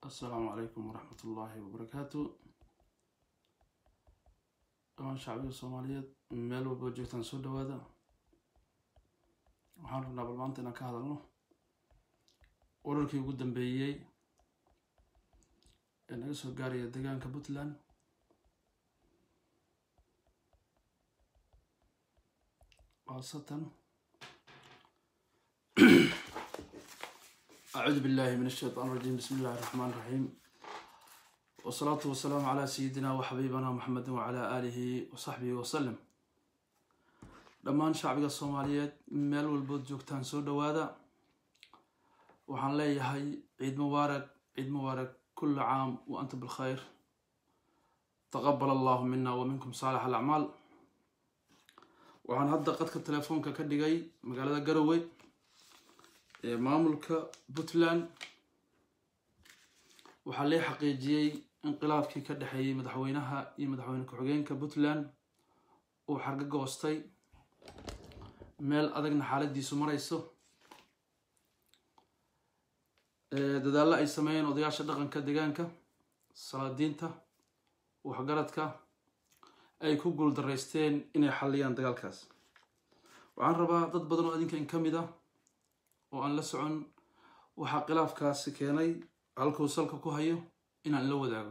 assalaamu calaykum waraxmat ullaahi wabarakaatu dhamaan shacbiga soomaaliyeed meel walba joogtaan soo dhawaada waxaan rabnaa bal maanta inaan ka hadalno wararkii ugu dambeeyey ee naga soo gaaraya deegaanka puntland khaasatan acuudu billahi min ashaytaan rajiim bismi illahi raxmaan raxiim wasalaatu wasalaamu calaa sayidina wa xabiibana maxamedin wacalaa aalihi wa saxbihi wasalam dhammaan shacbiga soomaaliyeed meel walbood joogtaan soo dhawaada waxaan leeyahay ciid mubaarag ciid mubaarag kulli caam wa anta bilkhayr taqabal allahu mina wa minkum saalix alacmaal waxaan hadda qadka telefoonka ka dhigay magaalada garowe ee maamulka puntland waxaa lee xaqiijiyey inqilaabkii ka dhexeeyey madaxweynaha iyo madaxweyne ku-xigeenka puntland uu xarga goostay meel adagna xaaladiisu marayso dadaallo ay sameeyeen odayaasha dhaqanka deegaanka salaadiinta waxgaradka ay ku guuldaraysteen inay xalliyaan dagaalkaas waxaan rabaa dad badan oo adinka in ka mid ah oo aan la socon waxaa khilaafkaasi keenay halkuu salka ku hayo inaan la wadaago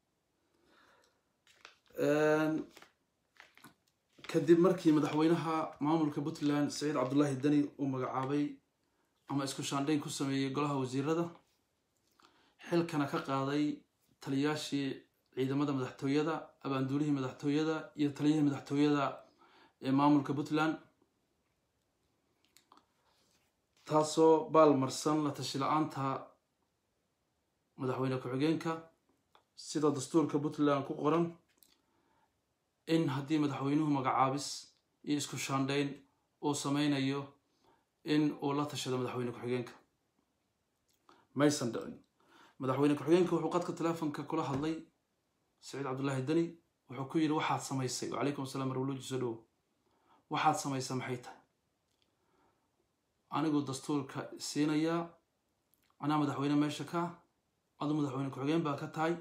kadib markii madaxweynaha maamulka puntland saciid cabdullaahi deni uu magacaabay ama isku shaandhayn ku sameeyey golaha wasiirada xilkana ka qaaday taliyaashii ciidamada madaxtooyada abaanduulihii madaxtooyada iyo taliyihii madaxtooyada ee maamulka puntland taasoo baalmarsan la tashi la-aanta madaxweyne ku-xigeenka sida dastuurka puntland ku qoran in haddii madaxweynuhu magacaabis iyo isku shaandhayn uu sameynayo in uu la tashado madaxweyne ku-xigeenka maysan dhicin madaxweyne ku-xigeenka wuxuu qadka teleefonka kula hadlay saciid cabdullaahi deni wuxuu ku yidhi waxaad samaysay wacalaykum asalaam marwluuji soo dhowo waxaad samaysa maxay tahay anigu dastuurka siinayaa anaa madaxweyne meesha ka adu madaxweyne ku-xigeen baa ka tahay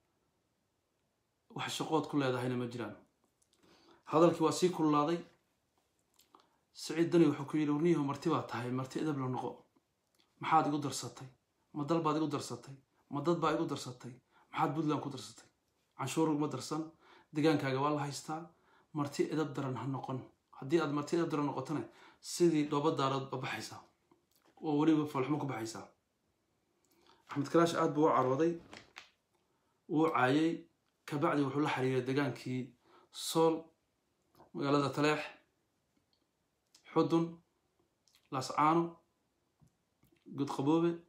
wax shaqood ku leedahayna ma jiraan hadalkii waa sii kullaaday saciid dani wuxuu ku yidhi warniyahu marti baa tahay marti edab la noqo maxaad igu darsatay ma dal baad igu darsatay ma dad baa igu darsatay maxaad puntland ku darsatay canshuur uguma darsan degaankaaga waa la haystaa marti edab daran ha noqon haddii aad marti edab daran noqotona sidii dhooba daarood ba baxaysaa oo weliba falxumo ku baxaysaa axmed kalaash aada buu u carooday wuu caayay kabacdi wuxuu la xiriiray degaankii sool magaalada taleex xudun laascaano gudqaboobe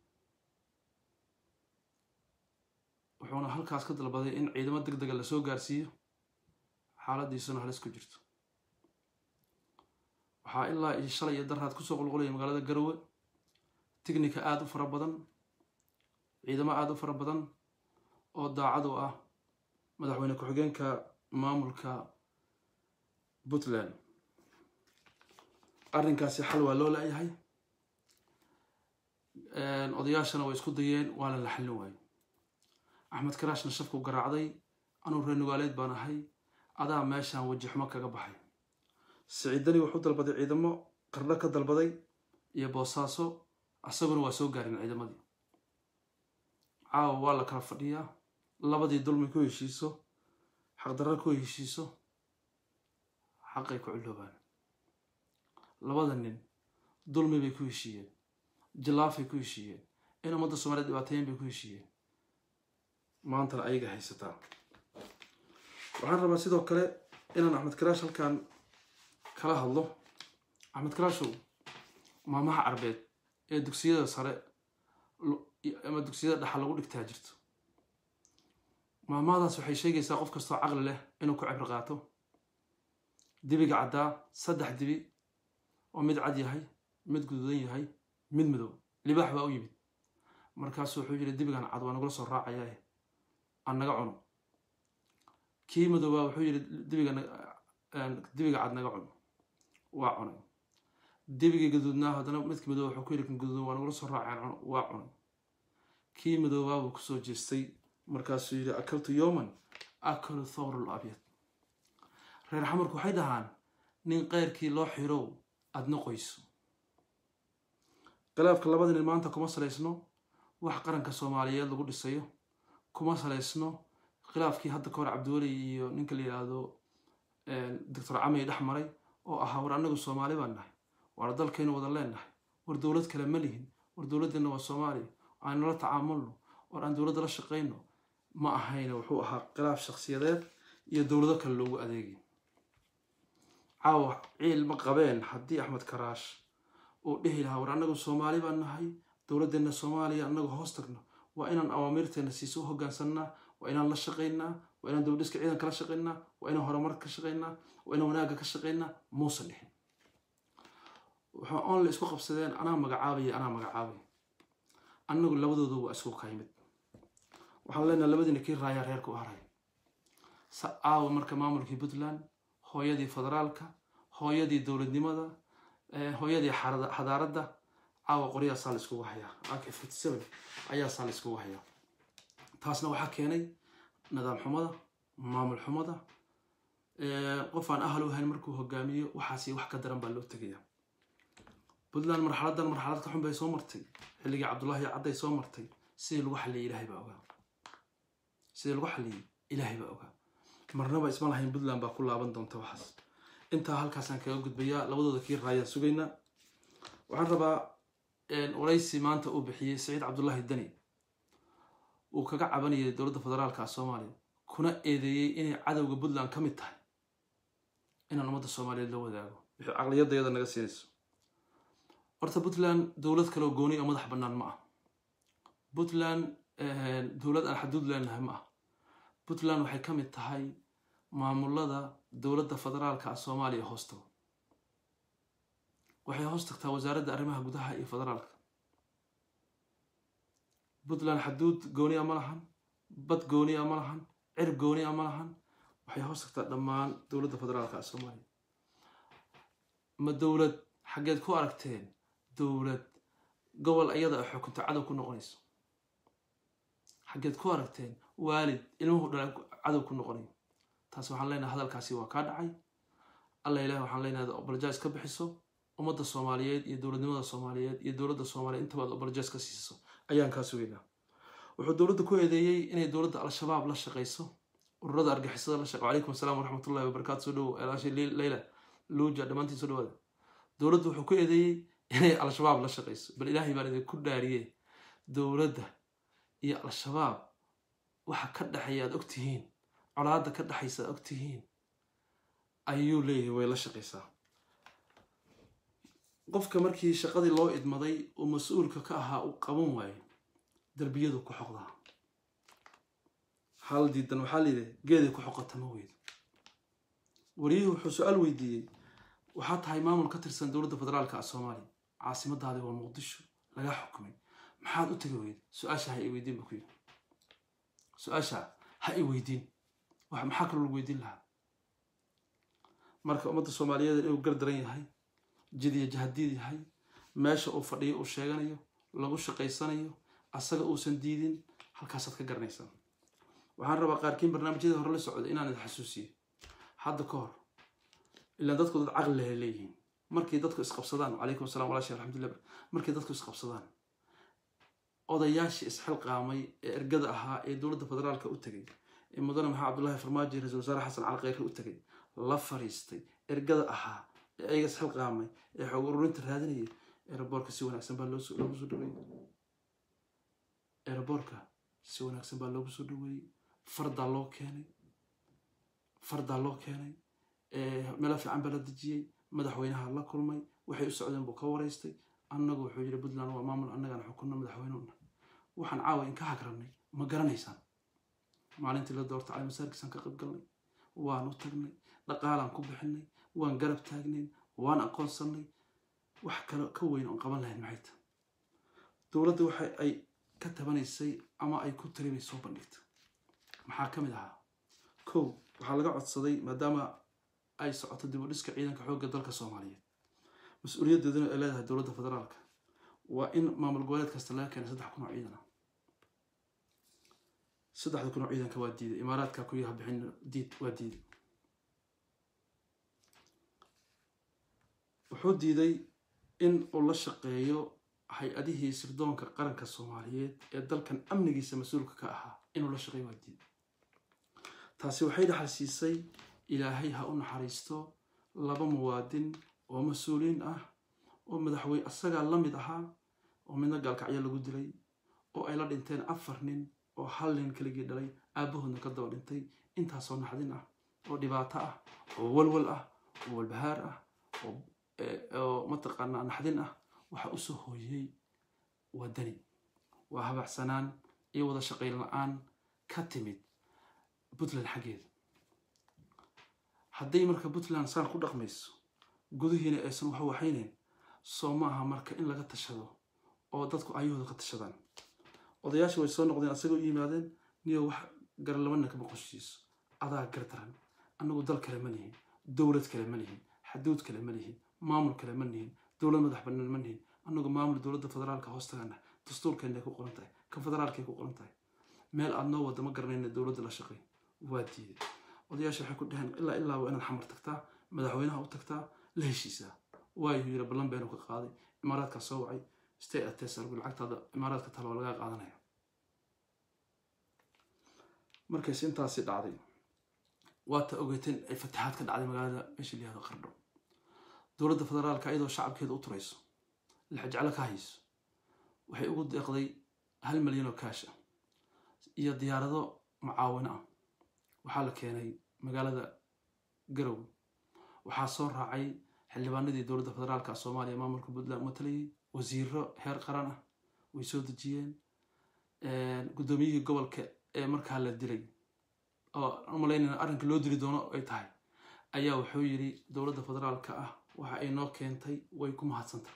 wuxuuna halkaas ka dalbaday in ciidamo deg dega lasoo gaarsiiyo xaaladiisuna halis ku jirto waxaa ilaa iyo shalay iyo daraad kusoo qulqulaya magaalada garowe tignika aada u fara badan ciidamo aada u fara badan oo daacad u ah madaxweyne ku-xigeenka maamulka puntland arrinkaasi xal waa loo la-yahay odayaashana way isku dayeen waana la xallin waayo axmed karaashna shafku garaacday anuu reer nugaaleed baan ahay adaa meeshaan weji xumo kaga baxay siciidani wuxuu dalbaday ciidamo qardho ka dalbaday iyo boosaaso asaguna waa soo gaarin ciidamadii caawa waa la kala fadhiyaa labadii dulmi ku heshiiso xaqdarra ku heshiiso xaqay ku culoobaan labada nin dulmi bay ku heshiiyeen jilaafay ku heshiiyeen in ummadda soomaliya dhibaateyen bay ku heshiiyeen maantana ayaga haysataa waxaan rabaa sidoo kale inaan axmed karaash halkan kala hadlo axmed karaashow maamaha carbeed ee dugsiyada sare ama dugsiyada dhaxa lagu dhigtaa jirto maamahadaas waxay sheegaysaa qof kastoo caqli leh inuu ku cibri qaato dibiga caddaa saddex dibi oo mid cad yahay mid guduudan yahay mid madow libaax baa u yimid markaasu wuxuu yidhi dibigan cad waa nagula soo raacayaa aan naga cuno kii madoobaa wuxuu yidhi dibiga dibiga cad naga cuno waa cunay debigii gaduudnaa haddana midka madow wuxuu ku yidhi kan gaduudan waa nagula soo raaceen waa cunay kii madoobaa buu kusoo jeestay markaasuu yidhi akaltu yowman akalu thawrul abyad reer xamarku waxay dhahaan nin keyrkii loo xirow aadna qoyso khilaafka labada nin maanta kuma salaysno wax qaranka soomaaliyeed lagu dhisayo kuma salaysno khilaafkii hadda ka hor cabdiweli iyo ninka la yidhaahdo doctor camey dhex maray oo ahaa war annagu soomaali baan nahay waana dalkaynu wada leennahay war dowlad kale ma lihin war dowladdeenna waa soomaaliya aynu la tacaamulno war aan dowladda la shaqayno ma ahayne wuxuu ahaa khilaaf shakhsiyadeed iyo dowlado kale loogu adeegay caawa ciil ma qabeen haddii axmed karaash uu dhihi lahaa war annagu soomaali baan nahay dowladdeenna soomaaliya annagu hoos tagno waa inaan awaamiirteena siiso u hogaansannaa waa inaan la shaqaynaa waa inaan dowladhiska ciidanka la shaqaynaa waa inaan horumarka ka shaqaynaa waa inaan wanaagga ka shaqaynaa muusan dhihin waxaa oon la isku qabsadeen anaa magacaabaya anaa magacaabaya annagu labadooda waa isku kaymid waxaan leenahay labadiina kii raayaa reerka u haray aawa marka maamulkii puntland hooyadii federaalka hooyadii dowladnimada hooyadii xadaaradda caawa qoryaasaa la iskugu hayaa ak fifty seven ayaasaa la iskugu hayaa taasna waxaa keenay nidaam xumada maamul xumada qof aan ahal u hayn markuu hogaamiyo waxaasi wax ka daran baa loo tegaya puntland marxaladan marxalad ka xun bay soo martay xilligii cabdullaahi cadday soo martay sidii lagu xalliyay ilaahay baa ogaa sidii lagu xalliyay ilaahay baa ogaa marnaba isma lahayn puntland baa ku laaban doonta waxaas intaa halkaasaan kaga gudbayaa labadooda kii raayaan sugaynaa waxaan rabaa waraysi maanta uu bixiyey saciid cabdullaahi dani uu kaga cabanayay dowladda federaalka soomaaliya kuna eedeeyey inay cadowga puntland ka mid tahay inaan ummadda soomaaliyeed la wadaago wixii caqliyadayada naga siinayso horta puntland dowlad kaleoo gooni oo madax bannaan ma ah puntland dowlad aan xaduud leenahay ma ah puntland waxay ka mid tahay maamulada dowladda federaalka ah soomaaliya hoos tago waxay hoos tagtaa wasaaradda arrimaha gudaha iyo federaalka puntland xaduud gooniya ma lahan bad gooniya ma lahan cir gooniya ma lahan waxay hoos tagtaa dhammaan dowladda federaalka ah soomaaliya ma dowlad xaggeed ku aragteen dowlad gobol iyada ay xukunta cadow ku noqonayso xaggeed ku aragteen waalid ilmuhu dhala cadow ku noqonayo taas waxaan leenahay hadalkaasi waa kaa dhacay alla ilahi waxaan leenahay obaljays ka bixiso ummadda soomaaliyeed iyo dowladnimada soomaaliyeed iyo dowladda soomaaliyeed intaba ad obaljays ka siiso ayaan kaa sugaynaa wuxuu dowladda ku eedeeyey inay dowladda al-shabaab la shaqayso ururada argixisada la shaqo calaykum asalaam waraxmatullahi wabarakaatu soo dhowo eelaasha leyla luuja dhammaantiin soo dhawaada dowladda wuxuu ku eedeeyey inay al-shabaab la shaqayso bal ilaahay baan idinku dhaariye dowladda iyo al-shabaab waxa ka dhexeeya aad ogtihiin colaadda ka dhexaysa aad ogtihiin ayuu leeyahay way la shaqaysaa qofka markii shaqadii loo idmaday uu mas-uulka ka ahaa uu qaban waayo darbiyadu ku xoqdaa hal diidan waxaa layidhi geeday ku xoqata ma weydo wariyuhu wuxuu su-aal weydiiyey waxaa tahay maamul ka tirsan dowladda federaalka ah soomaaliya caasimadaadi waa muqdisho laga xukumay maxaad u tegi weyda su-aasha ha i weydiin buu ku yidhi su-aasha ha i weydiin wax maxaa kaloo lagu weydiin lahaa marka ummadda soomaaliyeed inuu gar daran yahay jid iyo jahadiid yahay meesha uu fadhiyo uu sheeganayo lagu shaqaysanayo asaga uusan diidin halkaasaad ka garanaysaa waxaan rabaa qaarkiin barnaamijyadii hore la socday inaan idin xasuusiyo hadda ka hor ilaan dadku dad caqli lehe leeyihiin markay dadku isqabsadaan calaykum assalam walaashi alxamdulillah markay dadku isqabsadaan odayaashii isxilqaamay ee ergada ahaa ee dowladda federaalka u tegay ee mudane maxamed cabdullaahi farmaajo ra-isul wasaare xasan cali kheyre u tegay la fariistay ergada ahaa ee ayaga isxilqaamay ee xoog ururinta raadinayay eeraboorka si wanaagsan baa loogu soo dhaweeyey eeraboorka si wanaagsan baa loogu soo dhaweeyey fardaa loo keenay fardaa loo keenay meelo fiican baa la dejiyey madaxweynaha la kulmay waxay u socdeen buu ka waraystay annagu wuxuu yidhi puntland waa maamul annagaan xukunno madaxweynuna waxaan caawa in ka hagrannay ma garanaysaan maalintii la doorta cali masaarkiisaan ka qayb galnay waan u tagnay dhaqaalaan ku bixinay waan garab taagnayn waan aqoonsannay wax kale ka weyn oon qaban lahayn maxay ta dowladda waxa ay ka tabanaysay ama ay ku tali bay soo bandhigta maxaa ka mid ahaa kow waxaa laga codsaday maadaama ay socoto dib u dhiska ciidanka xoogga dalka soomaaliyeed mas-uuliyaddeeduna ay leedahay dowladda federaalka waa in maamul goboleed kasta laga keenay saddex kun oo ciidan ah saddexda kun oo ciidanka waa diiday imaaraadka ku yaha bixin diid waa diiday wuxuu diiday in uu la shaqeeyo hay-adihii sirdoonka qaranka soomaaliyeed ee dalkan amnigiisa mas-uulka ka ahaa inuu la shaqeeyo waa diiday taasi waxay dhaxal siisay ilaahay ha u naxariisto laba muwaadin oo mas-uuliyiin ah oo madaxweyne asagaa la mid ahaa oo midna gaalkacyo lagu dilay oo ay la dhinteen afar nin oo hal nin keligii dhalay aabahoodna ka daba dhintay intaasoo naxdin ah oo dhibaato ah oo walwal ah oo walbahaar ah oo mataqaanaa naxdin ah waxa usoo hooyey waa dani waa habacsanaan iyo wada shaqayn la-aan ka timid puntland xaggeeda hadday marka puntland saan ku dhaqmayso gudihiina aysan wax waxayneyn soo maaha marka in laga tashado oo dadku ayahooda ka tashadaan odayaasha way soo noqdeen asagoo u yimaadeen niyo wax garlabana kama qoshiiso adaa gardaran annagu dal kale ma lihin dowlad kale ma lihin xaduud kale ma lihin maamul kale ma lihin dowlad madax bannaan ma lihin annagu maamul dowladda federaalka hoostagana dastuurkeenay ku qoran tahay kan federaalkay ku qoran tahay meel aad noo wada ma garanayna dowladda la shaqay waa diiday odayaasha waxay ku dhaheen ilaa ilaa waa inaad xamar tagtaa madaxweynaha u tagtaa la heshiisaa waayuu yiri ballan beenu ka qaaday imaaraadkaa soo wacay stay atesargu lacagtaada imaaraadka talo waa lagaa qaadanaya markayse intaasi dhacday waata ogeeteen ay fataxaad ka dhacday magaalada meesha la yihahdo qardho dowladda federaalka iyadoo shacabkeeda u turayso lixjeclo ka hayso waxay ugu deeqday hal milyan oo kaash ah iyo diyaarado mucaawino ah waxaa la keenay magaalada garow waxaa soo raacay xildhibaanadii dowladda federaalka soomaaliya maamulka puntland matalayay wasiiro heer qaran ah way soo dejiyeen guddoomiyihii gobolka ee markaa la dilay oo umalaynayna arrinka loo dili doono ay tahay ayaa wuxuu yidhi dowladda federaalka ah waxa ay noo keentay way ku mahadsantah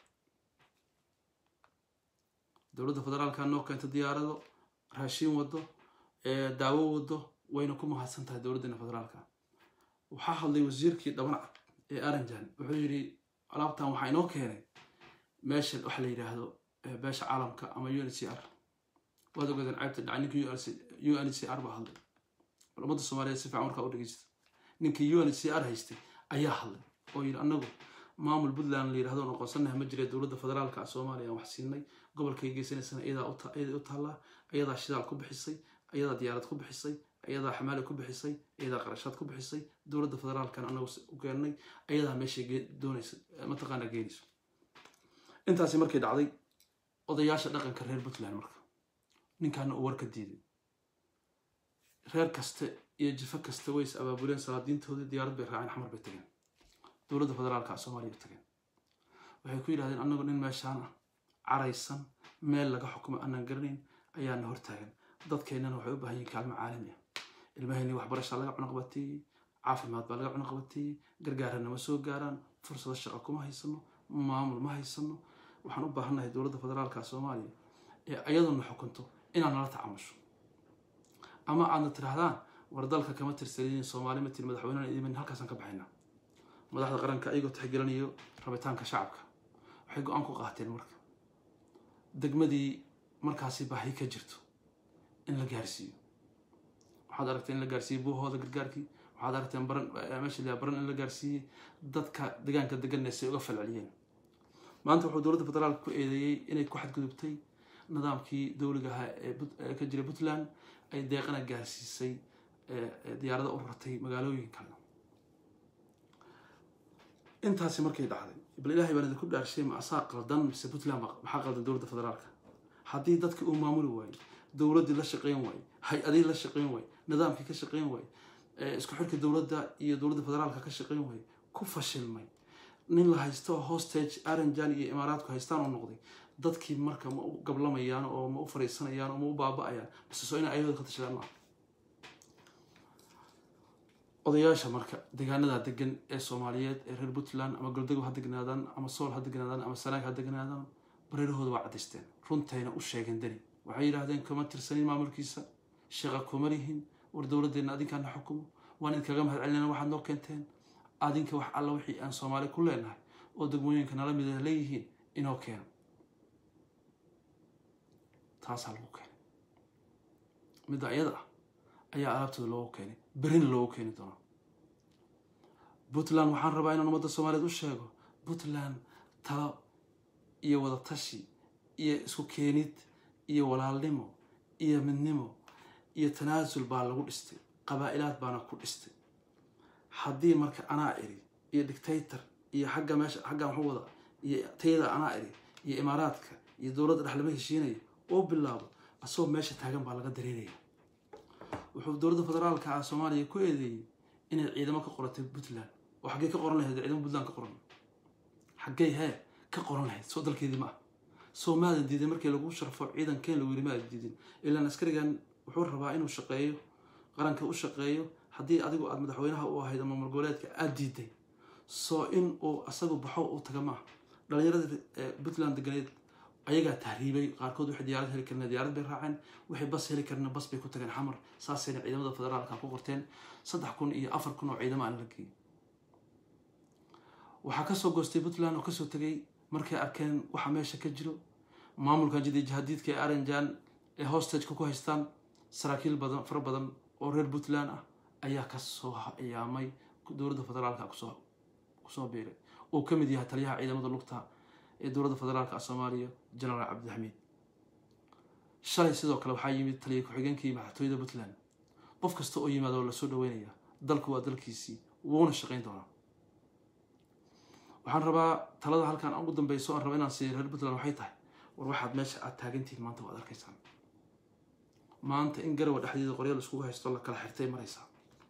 dowladda federaalka noo keentay diyaarado raashiin wado daawo wado wayna ku mahadsan tahay dowladdeena federaalka waxaa hadlay wasiirkii dhabanacad ee aranjan wuxuu yidhi alaabtan waxaa inoo keenay meesha waxa la yidhaahdo beesha caalamka ama u n c r waad ogaadeen caybta dhaca ninkii u n c r baa hadlay bal ummadda soomaaliyeed si fiican markaa u dhegeysta ninkii u n c r haystay ayaa hadlay oo yidhi annagu maamul puntland la yidhahdo noqonsanaha ma jira dowladda federaalka soomaaliya aan wax siinay gobolkay geysanaysana iyadaa u taallaa iyadaa shidaal ku bixisay iyadaa diyaarad ku bixisay iyadaa xamaali ku bixisay iyadaa qarashaad ku bixisay dowladda federaalkan anagu u keennay iyadaa meeshay doonaysa mataqaanaa geenayso intaasi markay dhacday odayaasha dhaqanka reer puntland marka ninkaana uu warka diiday reer kaste iyo jifo kasta way is abaabuleen salaadiintoodii diyaarad bay raaceen xamar bay tageen dowladda federaalka soomaaliya u tageen waxay ku yidhahdeen annagu nin meeshaan ah caraysan meel laga xukumo aanaan garanayn ayaana hortaagan dadkeennana waxay u baahan yihin kaalmo caalami ah ilmahayni waxbarashaa laga cunuqabateeyey caafimaad baa laga cunuqabateeyey gargaarana ma soo gaaraan fursado shaqo kuma haysano maamul ma haysano waxaan u baahannahay dowladda federaalka soomaaliya ee ayaduna xukunto inaad nala tacamusho ama aadna tidhahdaan war dalka kama tirsanin soomaali ma tiri madaxweynena idimin halkaasaan ka baxaynaa madaxda qaranka ayagoo tixgelinayo rabitaanka shacabka waxay go-aan ku qaateen marka degmadii markaasi baahi ka jirto in la gaarsiiyo waxaad aragteen in la gaarsiiyey buuhooda gargaarkii waxaad aragteen baran meesha la baran in la gaarsiiyey dadka deegaanka deganaysa uga falceliyeen maanta wuxuu dowladda federaalka ku eedeeyey inay ku xadgudubtay nidaamkii dowliga ahaa ee ka jira puntland ay deeqana gaarsiisay diyaarada u rartay magaalooyinka intaasi markay dhacday bal ilaahay baan idinku dhaarshay ma asaa qaldan mise puntland maxaa qaldan dowladda federaalka haddii dadka uu maamuli waayo dowladdii la shaqeyn waayo hay-adii la shaqeyn waayo nidaamkii ka shaqeyn waayo isku xirka dowladda iyo dowladda federaalka ka shaqeyn waayo ku fashilmay nin la haysto hostage aranjan iyo imaaraadku haystaan oo noqday dadkii marka ma u gablamayaan oo ma u fariisanayaan oo ma u baaba-ayaan base soo inay ayadooda ka tashadaan maaha odayaasha marka deegaanada degan ee soomaaliyeed ee reer puntland ama goldago ha degnaadaan ama sool ha degnaadaan ama sanaag ha degnaadaan bareerahooda waa caddaysteen runtayna u sheegeen dani waxay yidhaahdeen kama tirsanin maamulkiisa shaqa kuma lihin war dowladdeena adinkaana xukumo waan idinkaga mahad celinayna waxaad noo keenteen adinka wax alla wixii aan soomaali ku leenahay oo degmooyinka nala mid leeyihiin inoo keeno taasaa lagu keenay midda iyada ah ayaa alaabtooda loogu keenay berrina loogu keeni doonaa puntland waxaan rabaa inaan ummadda soomaaliyeed u sheego puntland talo iyo wadatashi iyo isku keenid iyo walaalnimo iyo midnimo iyo tanaasul baa lagu dhistay qabaa-ilaad baana ku dhistay haddii marka anaa iri iyo dictator iyo xagga meesha xaggan waxu wada iyo tayada anaa iri iyo imaaraadka iyo dowladda dhex lama heshiinaya oo bilaabo asagoo meesha taagan baa laga dareeraya wuxuu dowladda federaalka ah soomaaliya ku eedeeyey inay ciidamo ka qoratay puntland oo xaggey ka qoran lahayd ciidamo puntland ka qoran xaggey hee ka qoran lahayd soo dalkeedii ma ah soo maadan diidin markii lagu sharfo ciidankeen lagu yiri maadan diidin ilaan askarigan wuxuu rabaa inuu shaqeeyo qaranka u shaqeeyo haddii adigu aada madaxweynaha u ahayd ama malgoboleedka aada diiday soo in uu asagu baxo u taga maaha dhalinyarada puntland deganeed ayagaa tahriibay qaarkood waxay diyaarad heli karna diyaarad bay raaceen waxay bas heli karna bas bay ku tageen xamar saasayna ciidamada federaalka ku qorteen saddex kun iyo afar kun oo ciidamo aan la geeyey waxaa kasoo goostay puntland oo kasoo tegay markay arkeen waxa meesha ka jiro maamulkan jidi jahadiidka ee aranjan ee hostageka ku haystaan saraakiil badan fara badan oo reer puntland ah ayaa kasoo iyaamay dowladda federaalka kusoo kusoo biiray uu ka mid yahay taliyaha ciidamada lugta ee dowladda federaalka soomaaliya genaraal cabdixamiid shalay sidoo kale waxaa yimid taliya ku-xigeenkii madaxtooyada puntland qof kasta oo yimaada oo lasoo dhaweynaya dalku waa dalkiisii wuuna shaqayn doonaa waxaan rabaa talada halkan ugu dambeyso aan raba inaan siiya reer puntland waxay tahay war waxaad meesha aada taagantihiin maanta waad arkaysaan maanta in garawa dhexdeeda qoryaal iskugu haysto la kala xirtay maraysaa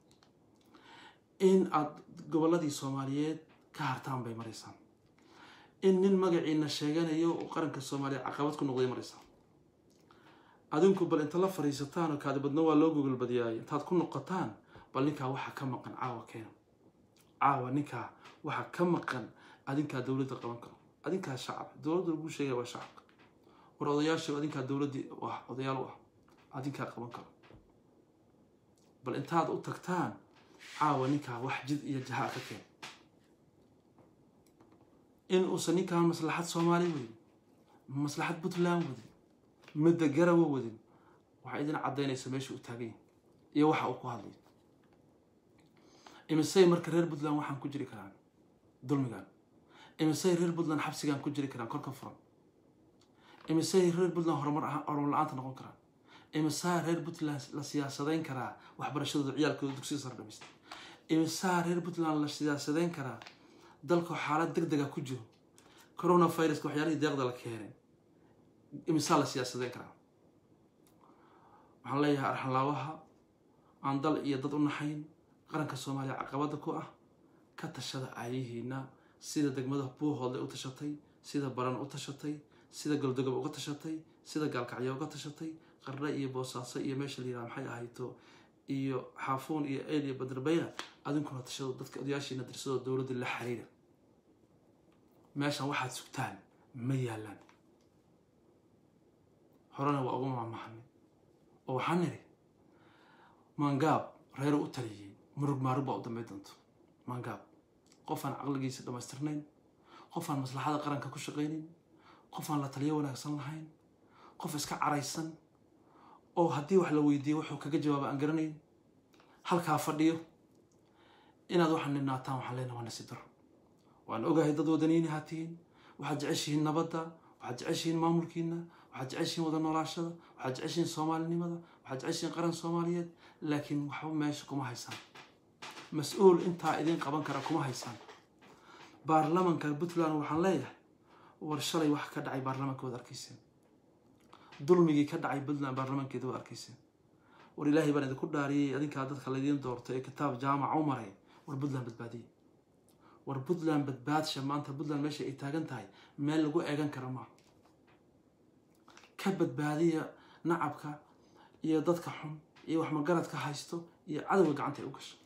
in aada gobolladii soomaaliyeed ka hartaan bay maraysaa in nin magaciina sheeganayo oo qaranka soomaaliya caqabad ku noqday maraysaa adinku bal inta la fariisataan oo kaadibadna waa loo gogolbadiyaay intaad ku noqotaan bal ninkaa waxaa ka maqan caawa keena caawa ninkaa waxaa ka maqan adinkaa dowladda qaban karo adinkaa shacab dowladda lagu sheegaya waa shacabka war odayaasha adinkaa dowladdii ah odayaal u ah adinkaa qaban karo bal intaad u tagtaan caawa ninkaa wax jid iyo jaha ka keen in uusan ninkaan maslaxad soomaali wadin maslaxad puntland wadin midda garawa wadin waxaa idin caddaynaysa meesha uu taagan yahay iyo waxa uu ku hadlay imisay marka reer puntland waxaan ku jiri karaan dulmigan imisay reer puntland xabsigaan ku jiri karaan korka furan imisay reer puntland horumar horumar la-aanta noqon karaan imisaa reer puntland la siyaasadayn karaa waxbarashadooda ciyaalkooda dugsiga sare dhameysta imisaa reer puntland la siyaasadayn karaa dalka xaalad deg dega ku jiro coronaviruska waxyaalihii deeqda la keenay imisaa la siyaasadayn karaa waxaan leeyahay arxanlaabaha aan dal iyo dad u naxayn qaranka soomaaliya caqabada ku ah ka tashada aayihiina sida degmada buuhoodle u tashatay sida baran u tashatay sida goldogob uga tashatay sida gaalkacyo uga tashatay qarre iyo boosaaso iyo meesha la yiraha maxay ahayto iyo xaafuun iyo eyl iyo badarbayna adinkuna tashado dadka odayaashiina dirsadoo dowladda la xiriira meeshan waxaad sugtaan ma yaalaan horena waa uga maamahanay oo waxaan nidhi maangaab reero u taliyey murug maarug baa u dambay doonto maangaab qofaan caqligiisa dhammaystirnayn qofaan maslaxada qaranka ku shaqaynayn qofaan la taliyo wanaagsan lahayn qof iska caraysan oo haddii wax la weydiiyo wuxuu kaga jawaaba aan garanayn halkaa fadhiyo inaad waxaa nidnaataan waxaan leenaha waa nasiib daro waan ogahay dad wadaniini haa tihiin waxaad jeceshihiin nabadda waxaad jeceshihiin maamulkiina waxaad jeceshihiin wada noolaashada waxaad jeceshihiin soomaalinimada waxaad jeceshihiin qaran soomaaliyeed laakiin waxba meesha kuma haysaan mas-uul intaa idin qaban kara kuma haysaan baarlamanka puntland waxaan leeyahay war shalay wax ka dhacay baarlamanka waad arkayseen dulmigii ka dhacay puntland baarlamankeeda waad arkayseen war ilaahay baan idinku dhaariyey adinkaa dadka laydiin doorto ee kitaab jaamaca u maray war puntland badbaadiye war puntland badbaadsha maanta puntland meesha ay taagan tahay meel lagu eegan kara maaha ka badbaadiya nacabka iyo dadka xun iyo wax magaradka haysto iyo cadowga gacanta ay u gasho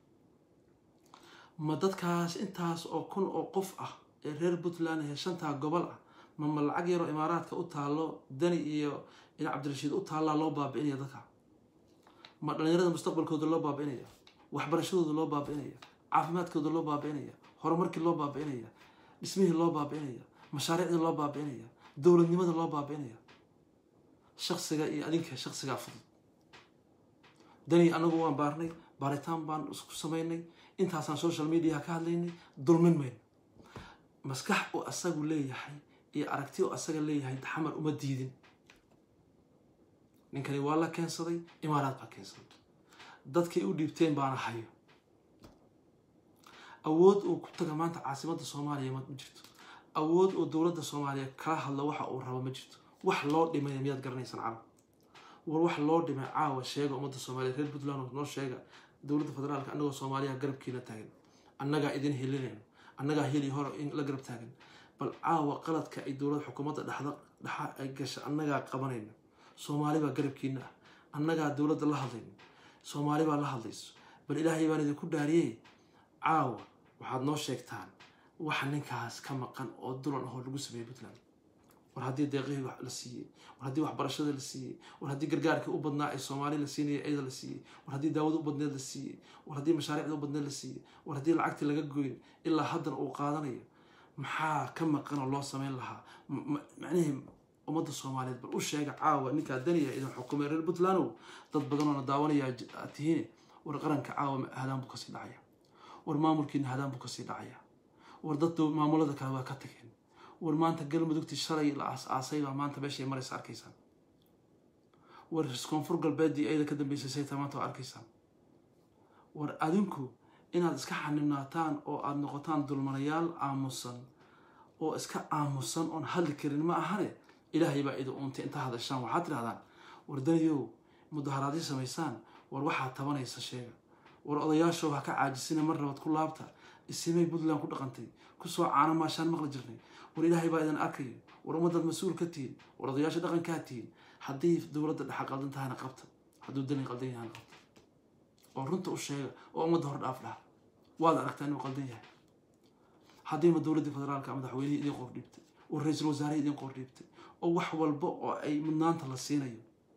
ma dadkaas intaas oo kun oo qof ah ee reer puntland ee shantaa gobol ah ma ma lacag yaroo imaaraadka u taallo dani iyo in cabdirashiid u taallaa loo baabi'inaya dadka ma dhalinyarada mustaqbalkooda loo baabi'inaya waxbarashadooda loo baabi'inaya caafimaadkooda loo baabi'inaya horumarkii loo baabi'inaya dhismihii loo baabi'inaya mashaariicdii loo baabi'inaya dowladnimada loo baabi'inaya shaksiga iyo adinka shaksigaa fudud dani anagu waan baarnay baaritaan baan isku samaynay intaasaan social mediaha ka hadlaynay dulmin mayno maskax uu asagu leeyahay iyo aragti uu asaga leeyahay xamar uma diidin ninkani waa la keensaday imaaraad baa keensaday dadkay u dhiibteen baana hayo awood uu ku taga maanta caasimadda soomaaliya ma jirto awood uu dowladda soomaaliya kala hadlo waxa uu rabo ma jirto wax loo dhimay miyaad garanaysaan carab war wax loo dhimay caawa sheega ummadda soomaaliya reer puntland noo sheega dowladda federaalka annagoo soomaaliya garabkiina taagan annagaa idin helinayno annagaa heli hore in la garab taagan bal caawa qaladka ay dowladda xukuumadda dhexda dhexa ay gasha annagaa qabanayno soomaali baa garabkiina ah annagaa dowladda la hadlayno soomaali baa la hadlayso bal ilaahay baan idinku dhaariyey caawa waxaad noo sheegtaan wax ninkaas ka maqan oo dulan ahoo lagu sameeyey puntland war haddii deeqihii la siiyey war haddii waxbarashada la siiyey war haddii gargaarkii u badnaa ee soomaali la siinaya ciida la siiyey war haddii daawada u badneed la siiyey war haddii mashaariicda u badneed la siiyey war haddii lacagtii laga goyn ilaa haddana uu qaadanayo maxaa ka maqanoo loo sameyn lahaa macnihii ummadda soomaaliyeed bal u sheega caawa ninkaa daniya idin xukumay reer puntlandow dad badanoona daawanaya aad tihiin war qaranka caawa hadaan buu kasii dhacaya war maamulkiina hadaan buu kasii dhacaya war dad maamulada kale waa ka tageen war maanta galmudugtii shalay la aas-aasay baa maanta meeshay maraysa arkaysaan war koonfur galbeeddii ayada ka dambeysay sayta maanta waa arkaysaan war adinku inaad iska xanibnaataan oo aada noqotaan dulmanayaal aamusan oo iska aamusan oon hadli karin ma ahane ilaahay baa idin uuntay intaa hadashaan waxaad tidhahdaan war daniyow mudaharaadyo samaysaan war waxaad tabanaysa sheega war odayaashow ha ka caajisina mar rabad ku laabta isimay puntland ku dhaqantay kusoo caano maashaan maqli jirnay war ilaahay baa idin arkayo war ummadaad mas-uul ka tihiin war odayaasha dhaqankaa tihiin haddii dowladda dhexa qaldan tahayna qabta hadduu dani qaldan yahayna qabta oo runta u sheega oo ummadda hor dhaaf dhaha waad aragtaa inuu qaldan yahay haddiima dowladdii federaalka madaxweynihii idin qor dhiibtay oo ra-iisul wasaarihii idin qor dhiibtay oo wax walba oo ay mudnaanta la siinayo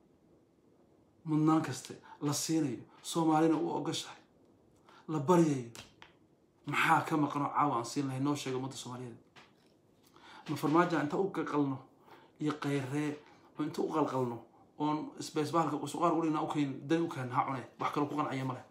mudnaan kaste la siinayo soomaalina u ogashahay la baryayo maxaa ka maqanoo caawa aan siin lahay noo sheega ummadda soomaaliyeed ma farmaaja inta u qalqalno iyo qayree oo inta u qalqalno oon isbeesbaalka suqaar udhigna ukeen dani u keen ha cune wax kaloo ku qancaya male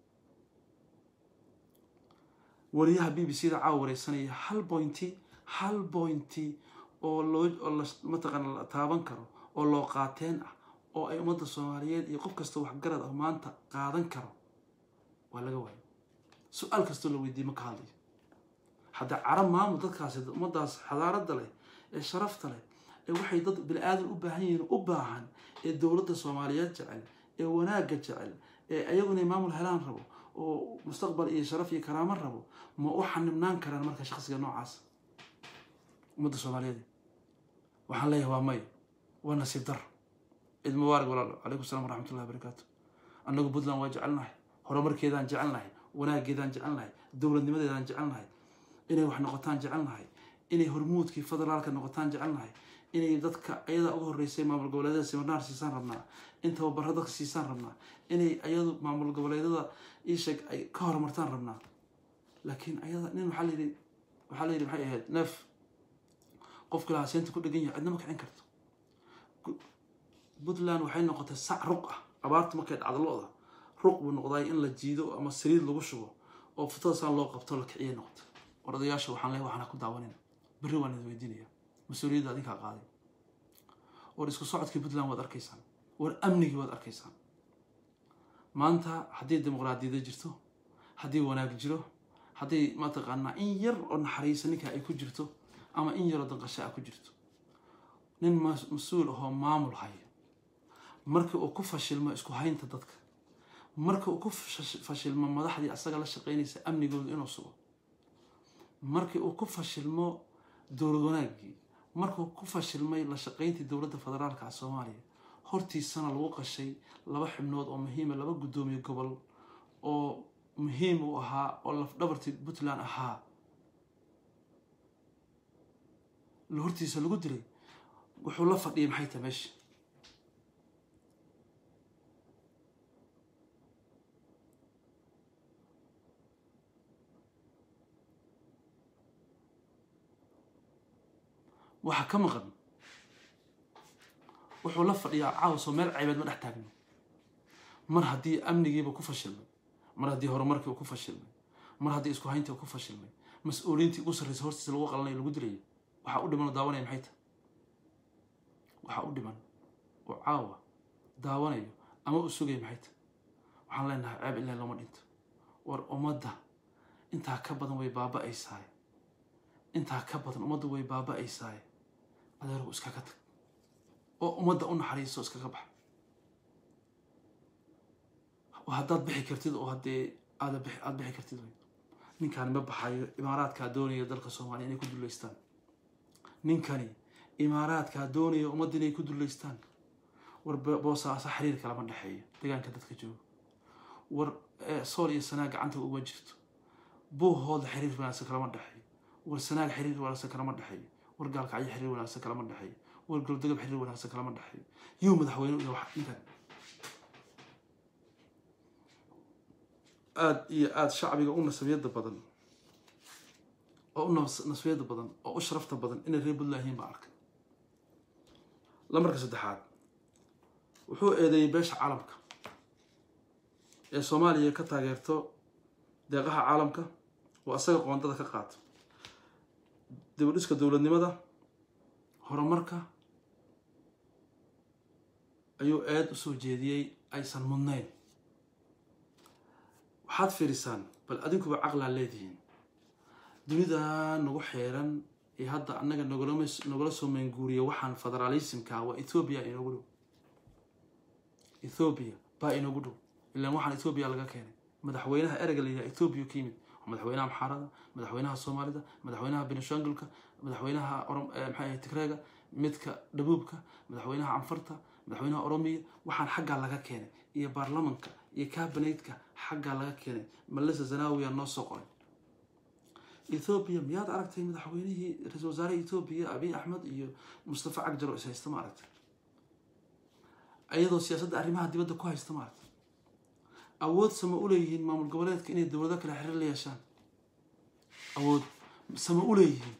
wariyaha b b c da caawa wareysanaya hal bointi hal bointi oo loo oo la mataqaana la taaban karo oo loo qaateen ah oo ay ummadda soomaaliyeed iyo qof kasta waxgarad ah maanta qaadan karo waa laga waayo su-aal kastoo la weydiiye ma ka hadlayo hadda carab maamul dadkaasi ummadaas xadaaradda leh ee sharafta leh ee waxay dad bini aadan u baahan yihiin u baahan ee dowladda soomaaliyeed jecel ee wanaagga jecel ee ayagu inay maamul helaan rabo oo mustaqbal iyo sharaf iyo karaamo rabo ma u xanibnaan karaan marka shaqsiga noocaas ummadda soomaaliyeed waxaan leeyahay waa may waa nasiib dar ciid mubaarak walaal calaykum salam waraxmatullahi wabarakaatu annagu puntland waa jecelnahay horumarkeedaan jecelnahay wanaaggeedaan jecelnahay dowladnimadeedaan jecelnahay inay wax noqotaan jecelnahay inay hormuudkii federaalka noqotaan jecelnahay inay dadka ayadaa uga horreysay maamul goboleedyada simarnaar siisaan rabnaa in tababaro dadka siisaan rabnaa inay ayadu maamul goboleedyada iisheeg ay ka horumartaan rabnaa laakiin ayada nin waxaa layidhi waxaa layidhi maxay ahayd neef qofka lahaa seenta ku dhegan yahay cidna ma kicin karto puntland waxay noqotay sac ruq ah abaarta markay dhacdo lo-da ruq buu noqday in la jiido ama saliid lagu shubo oo futadasaan loo qabto la kiciyay noqotay war odayaasha waxaan leeyahay waxaan ha ku daawanin berri waan idin weydiinaya mas-uuliyadda adinkaa qaaday war isku socodkii puntland waad arkaysaan war amnigii waad arkaysaan maanta haddii dimuqraadiyada jirto haddii wanaag jiro haddii mataqaanaa in yar oo naxariisa ninka ay ku jirto ama in yaroo danqasho a ku jirto nin mas-uul ahoo maamul haya markii uu ku fashilmo isku haynta dadka markii uu ku fashilmo madaxdii asaga la shaqaynaysa amnigooda inuu sugo markii uu ku fashilmo dowlad wanaaggii markuu ku fashilmay la shaqayntii dowladda federaalka ah soomaaliya hortiisana lagu qashay laba xibnood oo muhiima laba guddoomiye gobol oo muhiim u ahaa oo lafdhabartii puntland ahaa hortiisa lagu dilay wuxuu la fadhiyay maxay tahay meesha waxaa ka maqan wuxuu la fadhiyaa caawsoo meel caybeed ma dhex taagno mar haddii amnigiiba ku fashilmay mar haddii horumarkii uu ku fashilmay mar haddii isku hayntii uu ku fashilmay mas-uuliyiintii ugu sarraysa hortiisa lagu qalanayo lagu dilayo waxaa u dhiman oo daawanaya maxay tahay waxaa u dhiman oo caawa daawanayo ama u sugaya maxay tahay waxaan leenahay ceeb ilaa looma dhinto war ummadda intaa ka badan way baaba-aysaay intaa ka badan ummadda way baaba-aysaay adeergu iskaga tag oo ummadda u naxariiso iskaga bax haddaad bixi kartid oo haddee aada bixi aada bixi kartid wey ninkaani ma baxayo imaaraadkaa doonaya dalka soomaaliya inay ku dullaystaan ninkani imaaraadkaa doonaya ummadda inay ku dullaystaan war boosaasa xiriirka lama dhexeeyo deegaanka dadka jooga war sool iyo sanaag gacanta uma jirto buuhooda xiriir wanaagsan kalama dhexeeyo war sanaag xiriir wanaagsan kalama dhexeeyo war gaalkacyo xiriir wanaagsan kalama dhexeeyo war goldogab xiriir wanaagsan kalama dhexeeyo yuu madaxweyne iyo wax ninkan aada iyo aada shacbiga u nasabiyada badan oo u nasabiyada badan oo u sharafta badan inay reer puntland yihiin baa arkay lamarka saddexaad wuxuu eedeeyey beesha caalamka ee soomaaliya ka taageerto deeqaha caalamka oo asaga qoondada ka qaato dibadhiska dowladnimada horumarka ayuu eed usoo jeediyey aysan mudnayn waxaad fiirisaan bal adinkuba caqlaa leedihiin dunida nagu xeeran ee hadda annaga nogolama nogala soo maynguuriya waxaan federaalismka waa ethoobiya inoogu dhow ethoobiya baa inoogu dhow ilaan waxaan ethoobiya laga keenay madaxweynaha ereyga la yidhaha ethoobiya ka yimid waa madaxweynaha maxaarada madaxweynaha soomaalida madaxweynaha benishangulka madaxweynaha maxay tigreega midka dhabuubka madaxweynaha canfarta madaxweynaha oromiya waxaan xaggaa laga keenay iyo baarlamanka iyo kabinetka xaggaa laga keenay malisa zanawiya noo soo qoray ethoobiya miyaad aragtay madaxweynihii ra-isul wasaaraha ethoobiya abiy axmed iyo mustafa cagjaro is haysta ma aragtay ayadoo siyaasadda arrimaha dibadda ku haysta ma aragtay awood sama u leeyihiin maamul goboleedka inay dowlado kale xiriir la yeeshaan awood sama u leeyihiin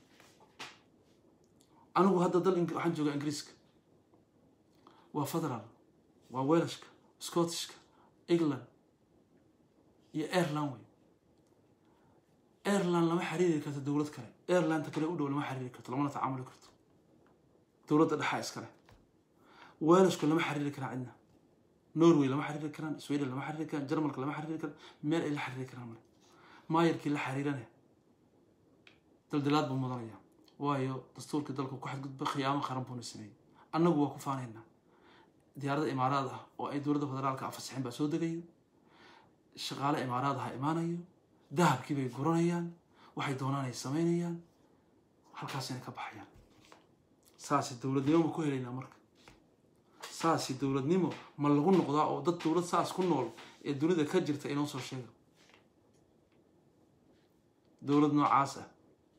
anigu hadda dal waxaan joogaa ingiriiska waa federal waa welashka scottishka england iyo ireland wey ireland lama xiriiri karto dowlad kale irelandta kale u dhow lama xiriiri karto lamana tacaamuli karto dowladda dhexaa iskale welashku lama xiriiri karaa cidna norway lama xiriiri karaan sweden lama xiriiri karaan jarmalka lama xiriiri karaan meel ay la xiriiri karaan male maayarkii la xiriirane daldilaad buu mudanaya waayo dastuurkii dalku ku xadgudba khiyaamo qaran buuna sameeyey annagu waa ku faanaynaa diyaaradda imaaraad ah oo ay dowladda federaalka afasixin baa soo degayo shaqaale imaaraad aha imaanayo dahabkii bay guranayaan waxay doonaan ay samaynayaan halkaasina ka baxayaan saasi dowladnimo ma ku helaynaa marka saasi dowladnimo ma lagu noqdaa oo dad dowlad saas ku nool ee dunida ka jirta inoo soo sheega dowlad noocaas ah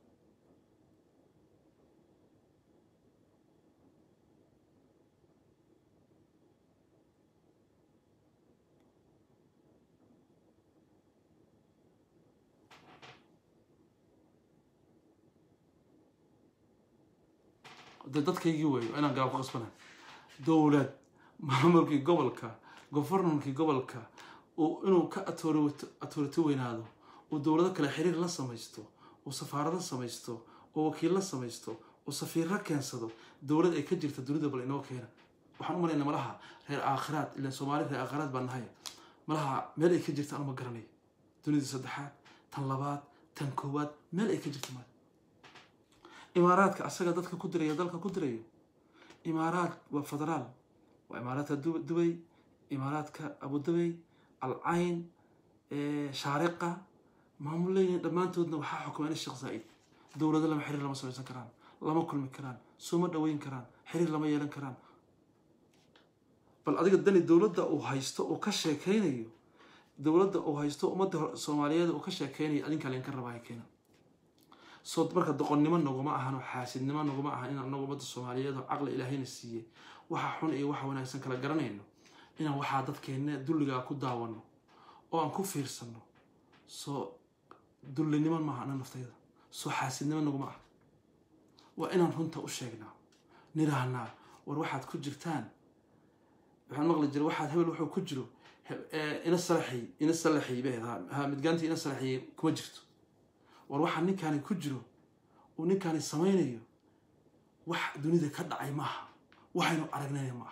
de dadkaygii weeyo inaan gaab ku qasbanahay dowlad maamulkii gobolka governorkii gobolka inuu ka atorito weynaado uu dowlado kale xiriir la samaysto uu safaarado samaysto oo wakiilla samaysto uu safiirro keensado dowlad ay ka jirta dunida bal inoo keena waxaan u malaynaa malaha reer aakhiraad ilaan soomaali reer aakhiraad baan nahay malaha meel ay ka jirta anuma garanay dunida saddexaad tan labaad tan koowaad meel ay ka jirta male imaaraadka asaga dadka ku diraya dalka ku dirayo imaaraad waa federaal waa imaaraadka dubay imaaraadka abudabey alcayn shaariqa maamulleyn dhammaantoodna waxaa xukumaan sheekh zaa'id dowlado lama xiriir lama samaysan karaan lama kulmi karaan sooma dhaweyn karaan xiriir lama yeelan karaan bal adiga dani dowladda uu haysto uu ka sheekeynayo dowladda uu haysto ummadda soomaaliyeed uu ka sheekeynayo adinkaa laydinka rabaa keena soo marka doqonnimo naguma ahan oo xaasidnimo naguma ahan inaan anagu ummadda soomaaliyeed oo caqli ilaahayna siiyey waxa xun iyo waxa wanaagsan kala garanayno inaan waxaa dadkeenna dulligaa ku daawano oo aan ku fiirsano soo dullinimo maaha ana naftayda soo xaasidnimo naguma ah waa inaan runta u sheegnaa nidhaahnaa war waxaad ku jirtaan waxaan maqli jira waxaad hebel wuxuu ku jiro ina salaxay ina salaxay bay ahayd ha midgaantii ina salaxiyey kuma jirto war waxaa ninkaani ku jiro uu ninkaani samaynayo wax dunida ka dhacay maaha waxaynu aragnayna maaha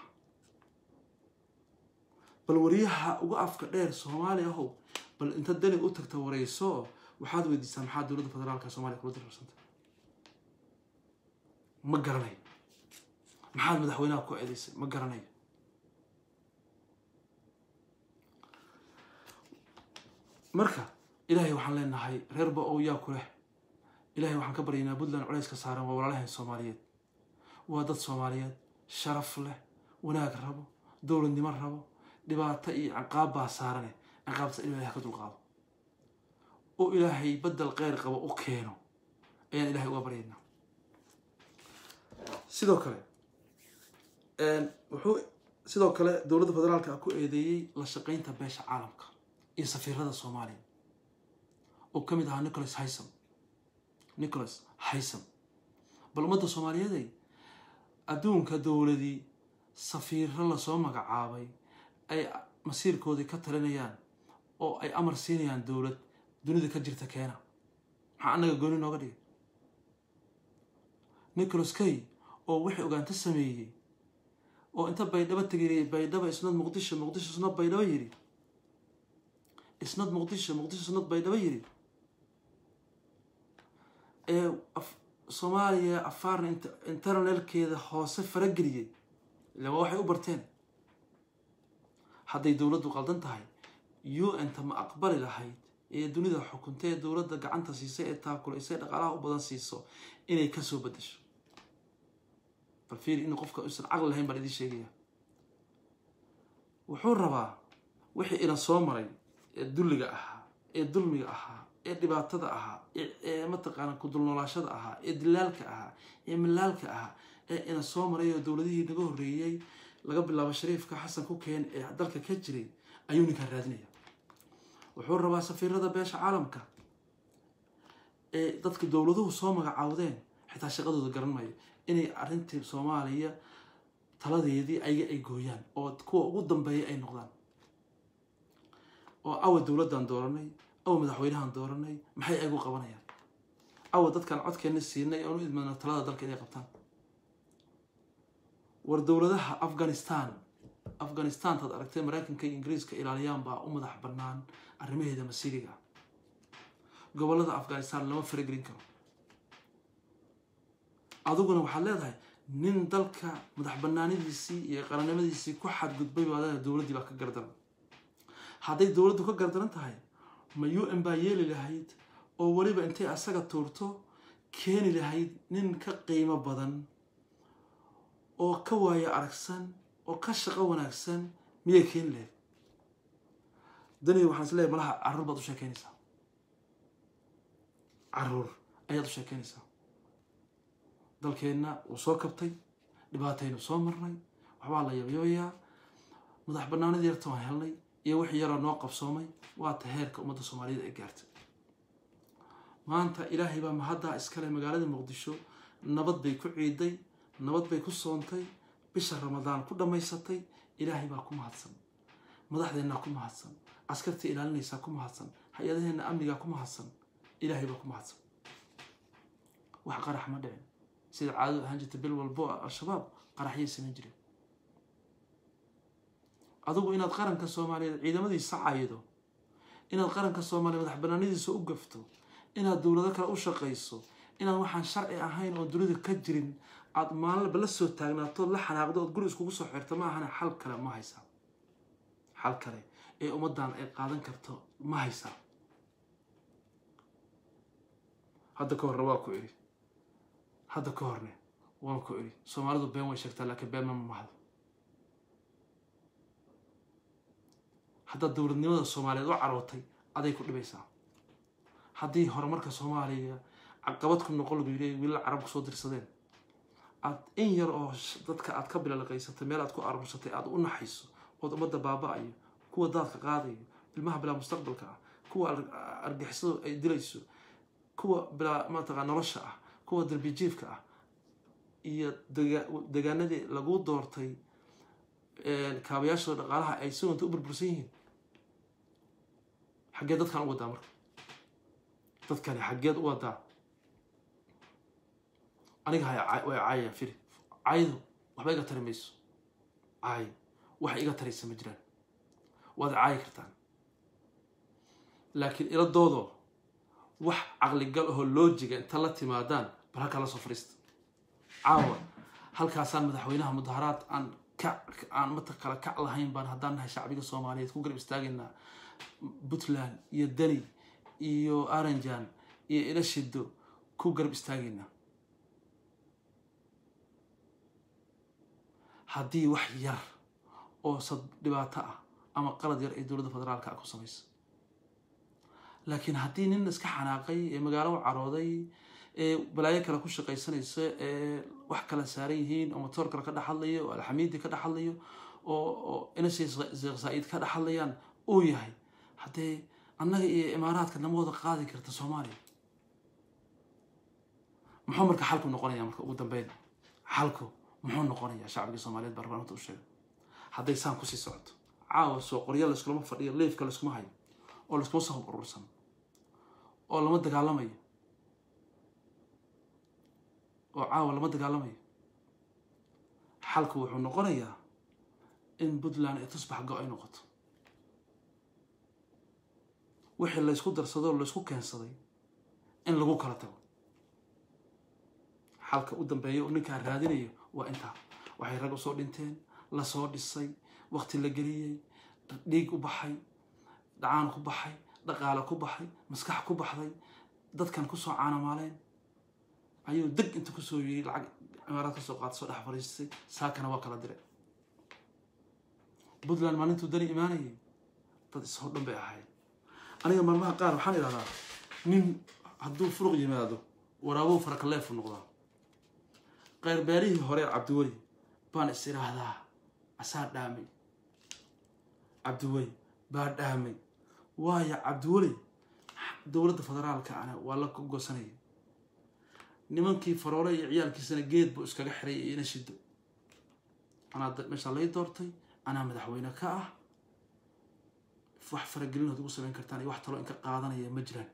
bal wariyaha uga afka dheer soomaali ahow bal inta danig u tagta warayso waxaad weydiisaa maxaa dowladda federaalka soomaliya kula dirarsanta ma garanayo maxaad madaxweynaha ku eedaysay ma garanayo marka ilaahay waxaan leenahay reer ba-ow yaa ku leh ilaahay waxaan ka baryaynaa puntland culays ka saaran waa walaalahan soomaaliyeed waa dad soomaaliyeed sharaf leh wanaag rabo dowladnimo rabo dhibaato iyo ciqaab baa saarane ciqaabta in ilahay ka dulqaado oo ilaahay badel kheyr qabo u keeno ayaan ilahay uga baryaynaa sidoo kale wuxuu sidoo kale dowladda federaalka ku eedeeyey la shaqaynta beesha caalamka iyo safiirada soomaaliya oo ka mid ahaa nicholas haysam nicholas haysam bal ummadda soomaaliyeeday adduunka dowladii safiiro lasoo magacaabay ay masiirkoodii ka talinayaan oo ay amar siinayaan dowlad dunida ka jirta keena maxaa annaga gooni nooga dhigay nicholas kay oo wixii ogaanto sameeyey oo inta baydhabo tegay baydhaba isnad muqdisho muqdisho isnad baydhabo yidhi isnad muqdisho muqdisho isnad baydhabo yidhi ee soomaaliya afaarna internalkeeda hoose farageliyey ila waa waxay u barteen hadday dowladdu qaldan tahay u n ta ma aqbali lahayd ee dunida xukuntay ee dowladda gacanta siisay ee taakulaysay dhaqaalaha u badan siiso inay kasoo bedesho bal fiiri in qofka uusan caqli lahayn baan idiin sheegaya wuxuu rabaa wixii ina soo maray ee dulliga ahaa ee dulmiga ahaa ee dhibaatada ahaa ee mataqaana kudulnoolaashada ahaa ee dilaalka ahaa ee milaalka ahaa ee ina soo maray oo dowladihii naga horreeyey laga bilaabo shariifka xasan ku keen ee dalka ka jiray ayuu ninkaan raadinaya wuxuu rabaa safiirada beesha caalamka ee dadka dowladuhu soo magacaawdeen xitaa shaqadooda garan maayo inay arrintii soomaaliya taladeedii ayaga ay gooyaan oo kuwa ugu dambeeya ay noqdaan oo awa dowladdan dooranay awa madaxweynahan dooranay maxay ayagu qabanayaan awa dadkan codkeenna siinay oonu idmana talada dalka inay qabtaan war dowladaha afghanistan afghanistantaad aragtay maraykanka iyo ingiriiska ilaaliyaan baa u madax bannaan arrimaheeda masiiriga gobollada afghanistan lama faragelin karo adiguna waxaad leedahay nin dalka madax bannaanidiisii iyo qarannimadiisii ku xadgudbay baad leedahay dowladdii baa ka gardaran hadday dowladdu ka gardaran tahay ma u n baa yeeli lahayd oo weliba intay asaga tuurto keeni lahayd nin ka qiimo badan oo ka waayo aragsan oo ka shaqo wanaagsan miyay keeni lahayd dani waxaan is leeyahy malaha carruur baad u sheekeynaysaa carruur ayaad u sheekeynaysaa dalkeenna wuu soo kabtay dhibaataynu soo marnay waxbaa la yabyabayaa madax bannaanidii yarta waan helnay iyo wixii yaroo noo qabsoomay waata heerka ummadda soomaaliyeed ay gaartay maanta ilaahay baa mahaddaa iskale magaalada muqdisho nabad bay ku ciiday nabad bay ku soontay bisha ramadaan ku dhammaysatay ilaahay baa ku mahadsan madaxdeennaa ku mahadsan askartii ilaalinaysaa ku mahadsan hay-adaheenna amnigaa ku mahadsan ilaahay baa ku mahadsan wax qarax ma dhicin sida caadadu ahaan jirta bil walbo al-shabaab qaraxyay samayn jireen adigu inaad qaranka soomaaliyeed ciidamadiisa caydo inaad qaranka soomaaliya madax banaanadiisa u gafto inaad dowlado kale u shaqayso inaad waxaan sharci ahayn oo dunida ka jirin aada maalinba la soo taagnaatood la xanaaqdo ood guri iskugu soo xirto ma ahana xal kale ma haysaa xal kale ee ummaddan ay qaadan karto ma haysaa hadda ka horre waa ku idhi hadda ka horne waan ku idhi soomaalidu been way sheegtaa laakiin been ma mahdo haddaad dowladnimada soomaaliyeed u carootay aday ku dhibaysaa haddii horumarka soomaaliya caqabad ku noqon lagu yidhi wiilal carab kusoo dirsadeen aad in yar oo dadka aad ka bilalaqaysatay meel aad ku aruursatay aad u naxayso ood ummadda baaba-ayo kuwa daadka qaadayo ilmaha bilaa mustaqbalka ah kuwa argixisadu ay dilayso kuwa bilaa mataqaa nolosha ah kuwa darbijiifka ah iyo degaanadii lagu doortay kaabayaashooda dhaqaalaha ay si wanta u burbursan yihiin xaggee dadkan u wadaa marka dadkani xaggeed u wadaa aniga hay way caayayaan firi caayadu waxba iga tari mayso caay wax iga taraysa ma jiraan waad caayi kartaan laakiin iladoodo wax caqligal ahoo loojiga inta la timaadaan bal halkaa la soo fadhiista caawa halkaasaan madaxweynaha mudaharaad aan ka aan mata kala kac lahayn baan haddaan nahay shacbiga soomaaliyeed ku garab istaagaynaa puntland iyo deni iyo aranjan iyo ilashido ku garab istaagaynaa haddii wax yar oo sad dhibaato ah ama qalad yar ee dowladda federaalka ah ku samaysa laakiin haddii nin iska xanaaqay ee magaalo carooday ee balaayo kale ku shaqaysanaysa ee wax kala saaran yihiin oo motoor kale ka dhex hadlayo oo alxamiidi ka dhex hadlayo oo oo inashay sheekh saa-iid ka dhex hadlayaan uu yahay haddee annaga iyo imaaraadka nama wada qaadi karta soomaaliya muxuu marka xalku noqonaya marka ugu dambeyn xalku muxuu noqonayaa shacbiga soomaaliyeed baa rabaan u sheega hadday saan kusii socoto caawa soo qoryo layskulama fadhiyo leifka layskuma hayo oo layskuma soo hub urursan oo lama dagaalamayo oo caawa lama dagaalamayo xalku wuxuu noqonayaa in puntland ay tusbax go- ay noqoto wixii laysku darsadoo laysku keensaday in lagu kala tago xalka u dambeeya oo ninkaa raadinayo waa intaa waxay rag usoo dhinteen lasoo dhisay waqti la geliyey dhiig u baxay dhacaan ku baxay dhaqaale ku baxay maskax ku baxday dadkan kusoo caanamaaleen ayuu deg inta kusoo yiri lacag cimaaraad ka soo qaata soo dhex fariistay saakana waa kala diray puntland maalintuu dani imaanayay dad ishoo dhan bay ahayd aniga maalmaha qaar waxaan idhahdaa nin hadduu furuq yimaado waraabow farakaleefu noqdaa qayrbeerihii hore cabdiweli baan is idhaahdaa asaa dhaamay cabdiweli baa dhaamay waayo cabdiweli dowladda federaalka ana waa la gosanaya nimankii faroole iyo ciyaalkiisana geed buu iskaga xiray iyo ina shido anaa meeshaa lay doortay anaa madaxweyne ka ah wax faragelin ood ugu samayn kartaan iyo wax taloo inka qaadanaya ma jiraan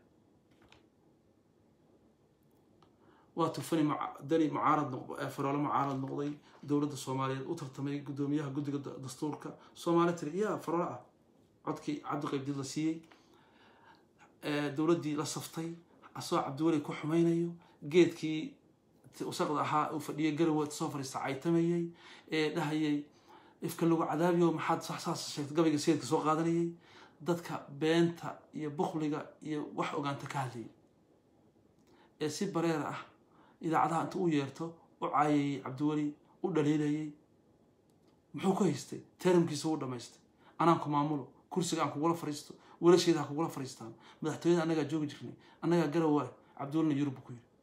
waa tufani dani mucaarad noq faroole mucaarad noqday dowladda soomaaliyeed u tartamay guddoomiyaha guddiga dastuurka soomaali tiri yaa faroole ah codkii cabdiqaybdid la siiyey dowladdii la saftay asagoo cabdiweli ku xumaynayo geedkii wasaqda ahaa uu fadhiyay garowe soo fariista caytamayey ee dhahayay ifka lagu cadaabiyo maxaad saas sheegtay gabayga sayidka soo qaadanayay dadka beenta iyo bukliga iyo wax ogaanta ka hadlayay ee si bareer ah idaacadaha inta u yeerto u caayayey cabdiweli u dhaliilayay muxuu ku haystay teramkiisa wuu dhamaystay anaan ku maamulo kursiga aan kugula fariisto wiilasheeda ha kugula fariistaan madaxtooyada annagaa joogi jirnay annagaa garowa cabdiwelina yurub buu ku yidhi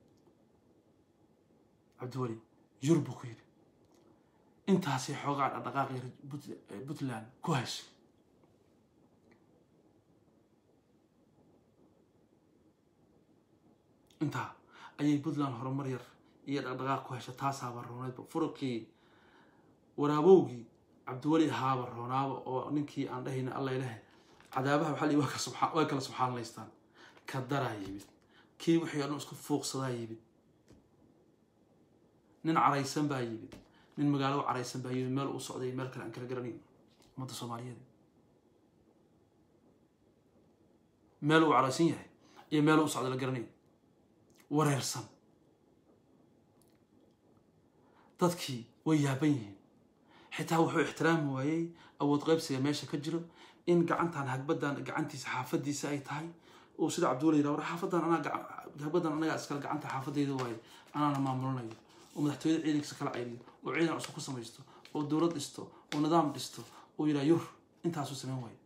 cabdiweli yurub buu ku yidhi intaasay xoogaa dhaqdhaqaaqi puntland ku heshay intaa ayay puntland horumar yar iyo dhaqdhaqaaq ku heshay taasaaba rooneydba furuqii waraabowgii cabdiweli ahaaba roonaaba oo ninkii aan dhahayna alla ilahe cadaabaha waxaa lii way kala subxaanlaystaan ka daraa yimid kii wixii o dhan isku fuuqsadaa yimid nin caraysan baa yimid nin magaalo caraysan baa yimid meel uu socday meel kale aan kala garanayn ummadda soomaaliyeed meel uu caraysan yahay iyo meel uu socday la garanayn wareersan dadkii way yaaban yihiin xitaa wuxuu ixtiraami waayey awood qaybsiga meesha ka jiro in gacantan hagbadan gacantiisa xaafadiisa ay tahay uu sida cabdiweli yidhaha war xaafadan anaa hagbadan anagaa iskale gacanta xaafadayda waaye anaana maamulinayo oo madaxtooyada ciidankiisa kala cayriyo oo ciidan cusub ku samaysto oo dowlad dhisto oo nidaam dhisto oo yidhaha yur intaasuu samayn waayo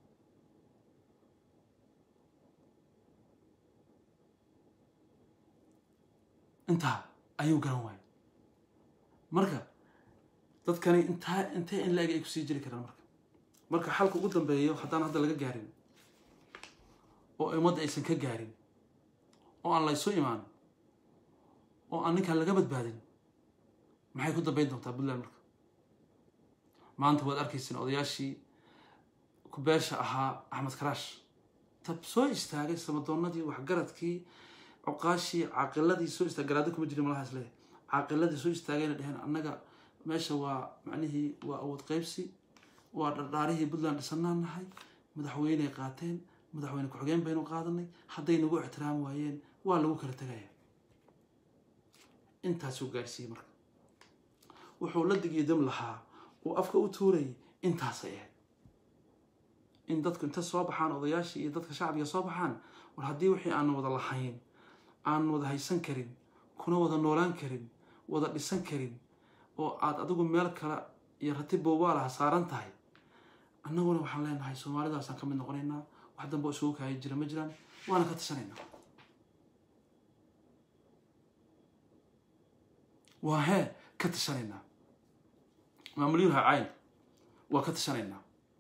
intaa ayuu garan waayay marka dadkani intaa intee in la-eg ay kusii jiri karaan marka marka xalka ugu dambeeyo haddaan hadda laga gaarin oo ummadda aysan ka gaarin oo aan laysu imaan oo aan ninkaan laga badbaadin maxay ku dambeyn doontaa puntland marka maanta waad arkayseen odayaashii kubeesha ahaa axmed karaash tab soo istaagay samadoonadii waxgaradkii cuqaashii caaqiladii soo istaag garaado kuma jirin malaha isle caaqiladii soo istaagayna dheheen annaga meesha waa macnihii waa awood qaybsi waa dhardhaarihii puntland dhisanaan nahay madaxweyney qaateen madaxweyne ku-xigeen baynu qaadanay hadday nagu ixtiraam waayeen waa lagu kala tegaya intaasuu gaarsiiyey marka wuxuu la digiyo dam lahaa uu afka u tuurayay intaasay ahayd in dadku inta soo baxaan odayaashii iyo dadka shacbiga soo baxaan war haddii wixii aanu wada lahayn aan wada haysan karin kuna wada noolaan karin wada dhisan karin oo aad adigu meel kale iyo rati boobaalaha saaran tahay annaguna waxaan leenahay soomaalidaasaan ka mid noqonaynaa wax dambe oo isugu kaaya jira ma jiraan waana ka tashanaynaa waa hee ka tashanaynaa maamulyuha cayn waa ka tashanaynaa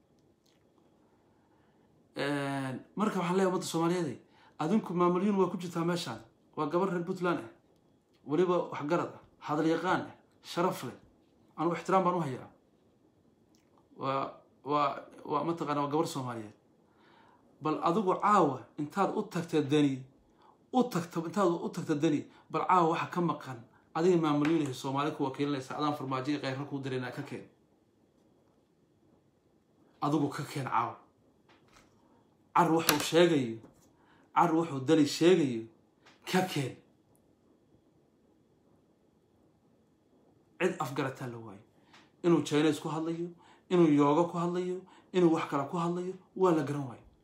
marka waxaan leeyahay ummadda soomaaliyeed adinku maamulyuun waa ku jirtaa meeshaan waa gabar reer puntland ah weliba waxgarad ah hadal yaqaan ah sharaf leh anugu ixtiraam baan u hayaa waa waa waa mataqaana waa gabar soomaaliyeed bal adigu caawa intaad u tagta dani u tagta intaad u tagta dani bal caawa waxa ka maqan adiga maamulyuunahay soomaali ku wakiilinaysa adaan farmaajoga keyra kuu dareynaa ka keen adigu ka keen caawa car wuxuu sheegayo car wuxuu dani sheegayo ka keen cid afgarataa la waayo inuu chines ku hadlayo inuu yooga ku hadlayo inuu wax kale ku hadlayo waa la garan waayo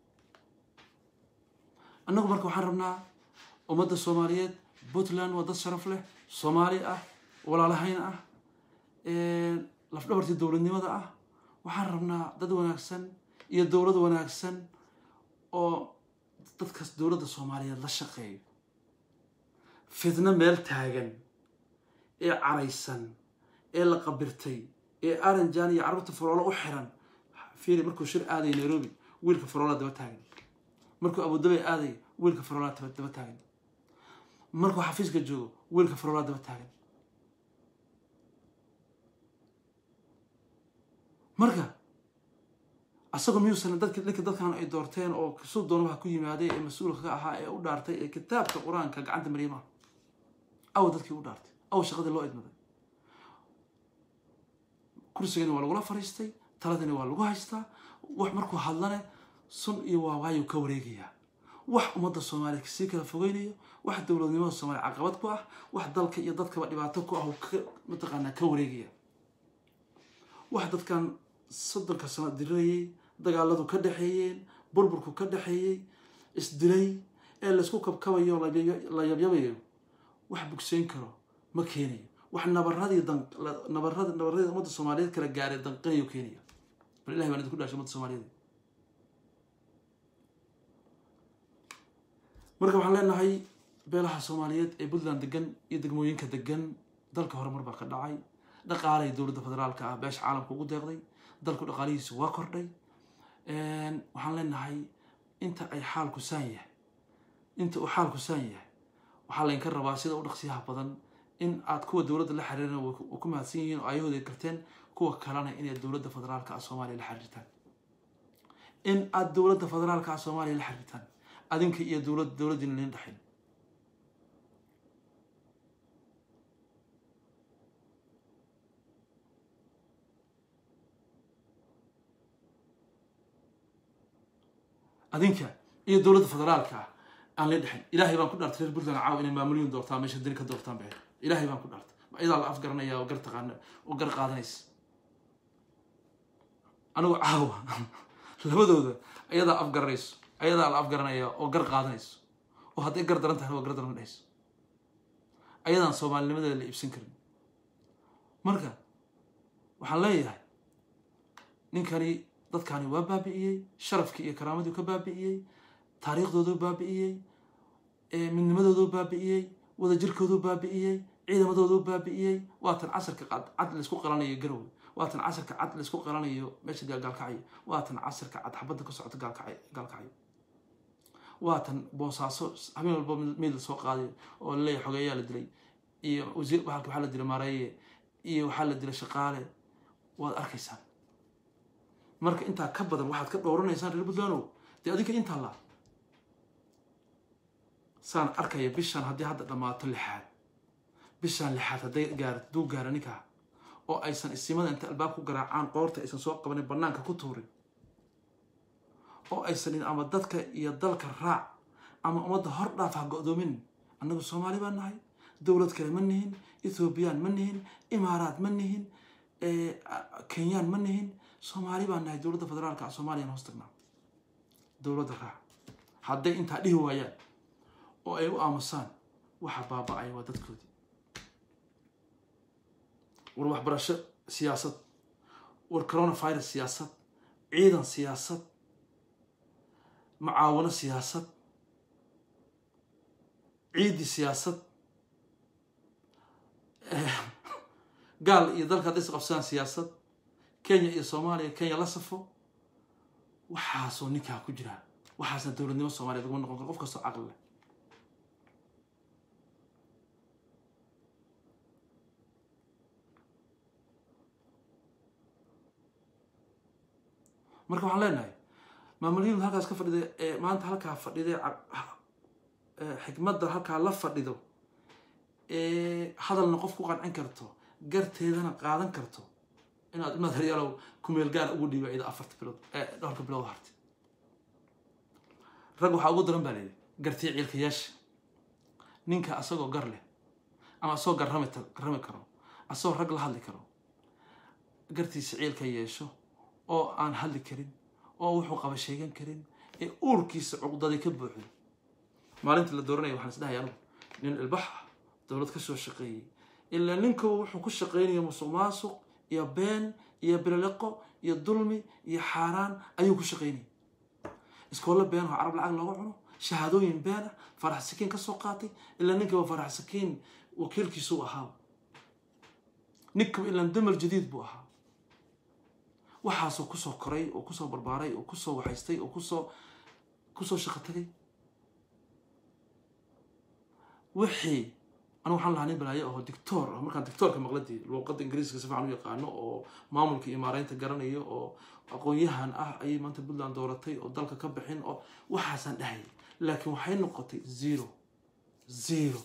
annagu marka waxaan rabnaa ummadda soomaaliyeed puntland waa dad sharaf leh soomaali ah walaalahayn ah lafdhabartii dowladnimada ah waxaan rabnaa dad wanaagsan iyo dowlad wanaagsan oo dadkaas dowladda soomaaliyeed la shaqeeyo fidno meel taagan ee caraysan ee la qabirtay ee aranjan iyo carruurta faroolo u xiran fiiri markuu shir aadaya nairobi wiilka faroola daba taagan markuu abudabay aadaya wiilka faroola daba taagan markuu xafiiska joogo wiilka faroola daba taagan marka asagoo miyuusan dadki ninka dadkan ay doorteen oo kasuu doonabaha ku yimaaday ee mas-uulka ka ahaa ee u dhaartay ee kitaabka qur-aanka gacanta maryamaha aw dadkii u dhaartay aw shaqadii loo idmaday kursigani waa lagula fariistay taladani waa lagu haystaa wax markuu hadlane sun iyo waawaayuu ka wareegayaa wax ummadda soomaaliya kasii kala fogeynayo wax dowladnimada soomaaliya caqabad ku ah wax dalka iyo dadkaba dhibaato ku ah mataqaanaa ka wareegaya wax dadkan soddonka sano dirirayay dagaaladu ka dhexeeyeen burburku ka dhexeeyey isdilay ee laysku kabkabayo la yabyabayo wax bugseyn karo ma keenayo wax nabaradii nabarad nabaradii ummadda soomaaliyeed kala gaaray danqinayo keenaya bal ilahi baan idinku dhashay ummadda soomaaliyeed marka waxaan leenahay beelaha soomaaliyeed ee puntland degan iyo degmooyinka degan dalka horumar baa ka dhacay dhaqaalay dowladda federaalka ah beesha caalamka ugu deeqday dalku dhaqaalihiisu waa kordhay waxaan leenahay inta ay xaalku saan yahay inta uu xaalku saan yahay waxaa laydinka rabaa sida u dhaqsiyaha badan in aad kuwa dowladda la xiriirana ku mahadsan yihiin oo ayahooda garteen kuwa kalena inay dowladda federaalka ah soomaaliya la xiriirtaan in aad dowladda federaalka ah soomaaliya la xiriirtaan adinka iyo dowlad dowladdiina lain dhexin adinka iyo dowladda federaalka ah aan la dhexin ilaahay baan ku dhaartay reer puntland caaw inay maamulyuun doortaan meesha dani ka doortaan bee ilaahay baan ku dhaartay iyadaa la afgaranaya oo gar taqaana oo gar qaadanaysa anigu caawa labadooda ayadaa afgaranayso ayadaa la afgaranaya oo gar qaadanayso oo hadday gar daran tahay waa gar daran dhehayso ayadaan soomaalinimadeeda la iibsan karin marka waxaan leeyahay ninkani dadkani waa baabi'iyey sharafkii iyo karaamadii ka baabi'iyey taariikhdooduu baabi'iyey midnimadooduu baabi'iyey wadajirkooduu baabi'iyey ciidamadooduu baabi'iyey waatan casarka cad laysku qalanayo garowe waatan casarka cad laysku qalanayo meesha gaalkacyo waatan casarka cad xabadda ka socota gaalkacyo waatan boosaaso habeen walba mid la soo qaaday oo laleeyahay xogeeyaa la dilay iyo wasiir waxaa la dilay maareeye iyo waxaa la dilay shaqaale waad arkaysaan marka intaa ka badan waxaad ka dhowranaysaan reer puntlandow dee adinka intaa laa saan arkaya bishan haddii hadda dhammaato lixaad bishan lixaad hadday gaar hadduu gaaro ninkaa oo aysan isimada inta albaab ku garaacaan qoorta aysan soo qabanin bannaanka ku tuurin oo aysan ama dadka iyo dalka raac ama ummadda hor dhaaf ha go-doomin annagu soomaali baan nahay dowlad kale ma nihin ethoobiyan ma nihin imaaraat ma nihin kenyaan ma nihin soomaali baan nahay dowladda federaalka a soomaliyan hoos tagnaa dowladda raac hadday intaa dhihi waayaan oo ay u aamusaan waxa baaba-aya waa dadkoodii war waxbarasho siyaasad war coronavirus siyaasad ciidan siyaasad mucaawano siyaasad ciidi siyaasad gaal iyo dalka hadday isqabsadaan siyaasad kenya iyo soomaaliya kenya la safo waxaasoo ninkaa ku jiraa waxaasna dowladnimo soomaliya laguma noqon karo qof kastoo caqli leh marka waxaan leenahay maamuliyadu halkaas ka fadhida ee maanta halkaa fadhida xikmadda halkaa la fadhido ee hadalna qof ku qancin karto garteedana qaadan karto inaad inaad haryaalow kumeel gaar ugu dhiiba ida afarta bilood ee dhowrka bilood hartay rag waxaa ugu daran baa layidhi gartii ciilkayaasha ninka asagoo gar leh ama asagoo garrami garrami karo asagoo rag la hadli karo gartiisa ciilka yeesho oo aan hadli karin oo wuxuu qaba sheegan karin ee uurkiisa cuqdaday ka buuxdo maalintii la dooranaya waxaan is dhahay anugu nin ilbax ah dowlad ka soo shaqeeyey ilaa ninka wuxuu ku shaqeynaya musuq maasuq iyo been iyo bililiqo iyo dulmi iyo xaaraan ayuu ku shaqeynaya iskoolo been oo carab lacag looga cuno shahaadooyin been ah farax sakiin ka soo qaatay ilaa ninkaba farax sakiin wakiilkiisuu ahaa ninkaba ilaan damal jadiid buu ahaa waxaasoo kusoo koray oo kusoo barbaaray oo kusoo waxaystay oo kusoo kusoo shaqo tagay wixii anu waxaan lahaa nin balaayo aho dictor ah markaan dictoorka maqladii luuqadda ingiriiska si fiican u yaqaano oo maamulka iyo maareynta garanayo oo aqoon-yahan ah ayay maanta puntland dooratay oo dalka ka bixin oo waxaasaan dhahayay laakiin waxay noqotay zero zero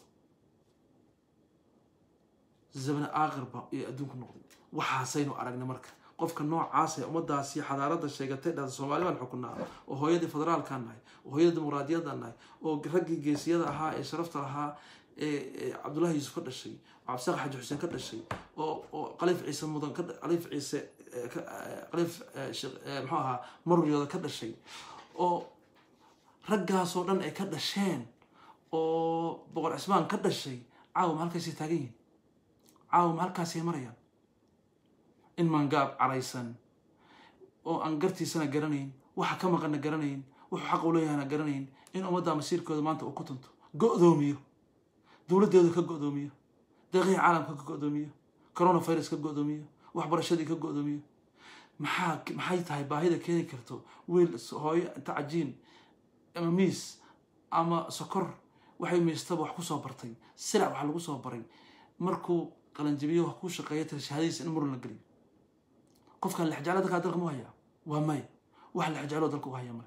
zabne aakhirba iyo adduunku noqday waxaasaynu aragnay marka qofka noocaas ee ummadaasi xadaaradda sheegatay dhada soomaali baan xukunaa oo hooyadii federaalkaan nahay oo hooyadii dimuqraadiyadaan nahay oo raggii geesiyada ahaa ee sharafta lahaa ee cabdullahi yuusuf ka dhashay oo cabdisaaq xaji xuseen ka dhashay oo oo qaliif ciise mudan qaliif ciise qaliif muxuu ahaa maruryooda ka dhashay oo raggaasoo dhan ay ka dhasheen oo boqor cismaan ka dhashay caawa ma halkaasay taagan yihin caawa ma halkaasay marayaan in mangaab caraysan oo aan gartiisana garanayn waxa ka maqana garanayn wuxuu xaq u leeyahana garanayn in ummadda masiirkooda maanta uu ku tunto go-doomiyo dowladdeedu ka go-doomiyo deeqihii caalamka ka go-doomiyo coronavirus ka go-doomiyo waxbarashadii ka go-doomiyo maxaa maxay tahay baahida keeni karto wiil hooyo inta cajiin ama miis ama sokor waxay miistaba wax kusoo bartay silac wax lagu soo baray markuu qalanjabiyo wax ku shaqeeya tira shahadiisa in murun la geliyo qofkan lexjeclo dalkaa dalka mu hayaa waa maya wax lexjecloo dalka u haya male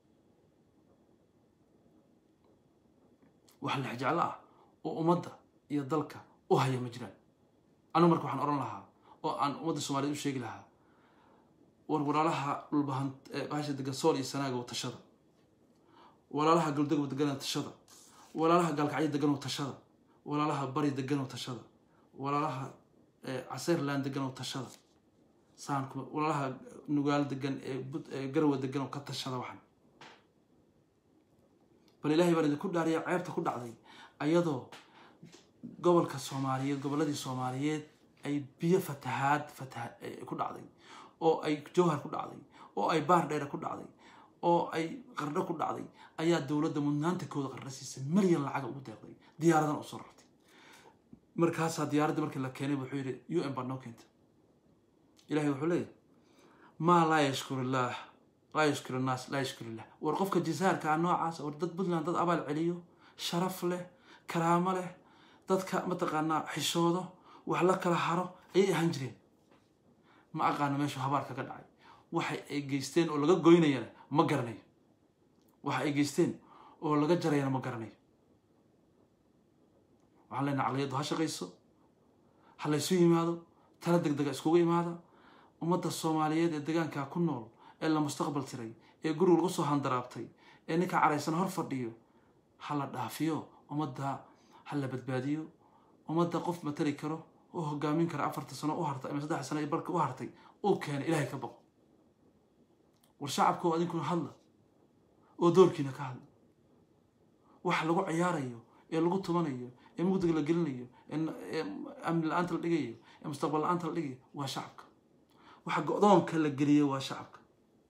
wax lexjeclo ah oo ummadda iyo dalka u haya ma jiraan anigu marka waxaan odhan lahaa oo aan ummadda soomaaliyed u sheegi lahaa war walaalaha dhulbahan bahasha degan sool iyo sanaaga tashada walaalaha galdagow degan tashada walaalaha gaalkacyo degan tashada walaalaha bari degan tashada walaalaha caseyrland degan tashada saanku walaalaha nugaal degan ee garwa degan oo ka tashada waxan bal ilaahay baan idinku dhaariya ceebta ku dhacday ayadoo gobolka soomaaliyeed gobolladii soomaaliyeed ay biyo fatahaad fataha ku dhacday oo ay jowhar ku dhacday oo ay baar dheere ku dhacday oo ay qardho ku dhacday ayaa dowladda mudnaanta kooda qardho siisay milyan lacaga ugu deeqday diyaaradan u soo rartay markaasaa diyaaradda markii la keenay wuxuu yidhi u n baa noo keenta ilahay wuxuu leeyahy maa laa yashkur illaah laa yashkur innaas laa yashkur illah war qofka jisaarka ah noocaas war dad puntland dad abaal celiyo sharaf leh karaamo leh dadka mataqaanaa xishoodo wax la kala haro ayay ahaan jireen ma aqaano meeshuu habaar kaga dhacay waxa ay geysteen oo laga goynayana ma garanayo waxa ay geysteen oo laga jarayana ma garanayo waxaan leenahay caqliyaddu ha shaqayso ha laysu yimaado tala deg dega iskugu imaada ummadda soomaaliyeed ee degaankaa ku nool ee la mustaqbal tiray ee guriga lagu soo handaraabtay ee ninka caraysan hor fadhiyo ha la dhaafiyo ummadda ha la badbaadiyo ummadda qof matali karo oo hogaamin kara afarta sano u hartay ama saddex sano barka u hartay uu keena ilaahay ka baqo war shacabka oo adinkuna hadla oo doorkiina ka hadla waxa lagu ciyaarayo ee lagu tumanayo ee mugdiga la gelinayo ee amni la-aanta la dhigayo ee mustaqbal la-aanta la dhigayo waa shacabka waxa go-doonka la geliyo waa shacabka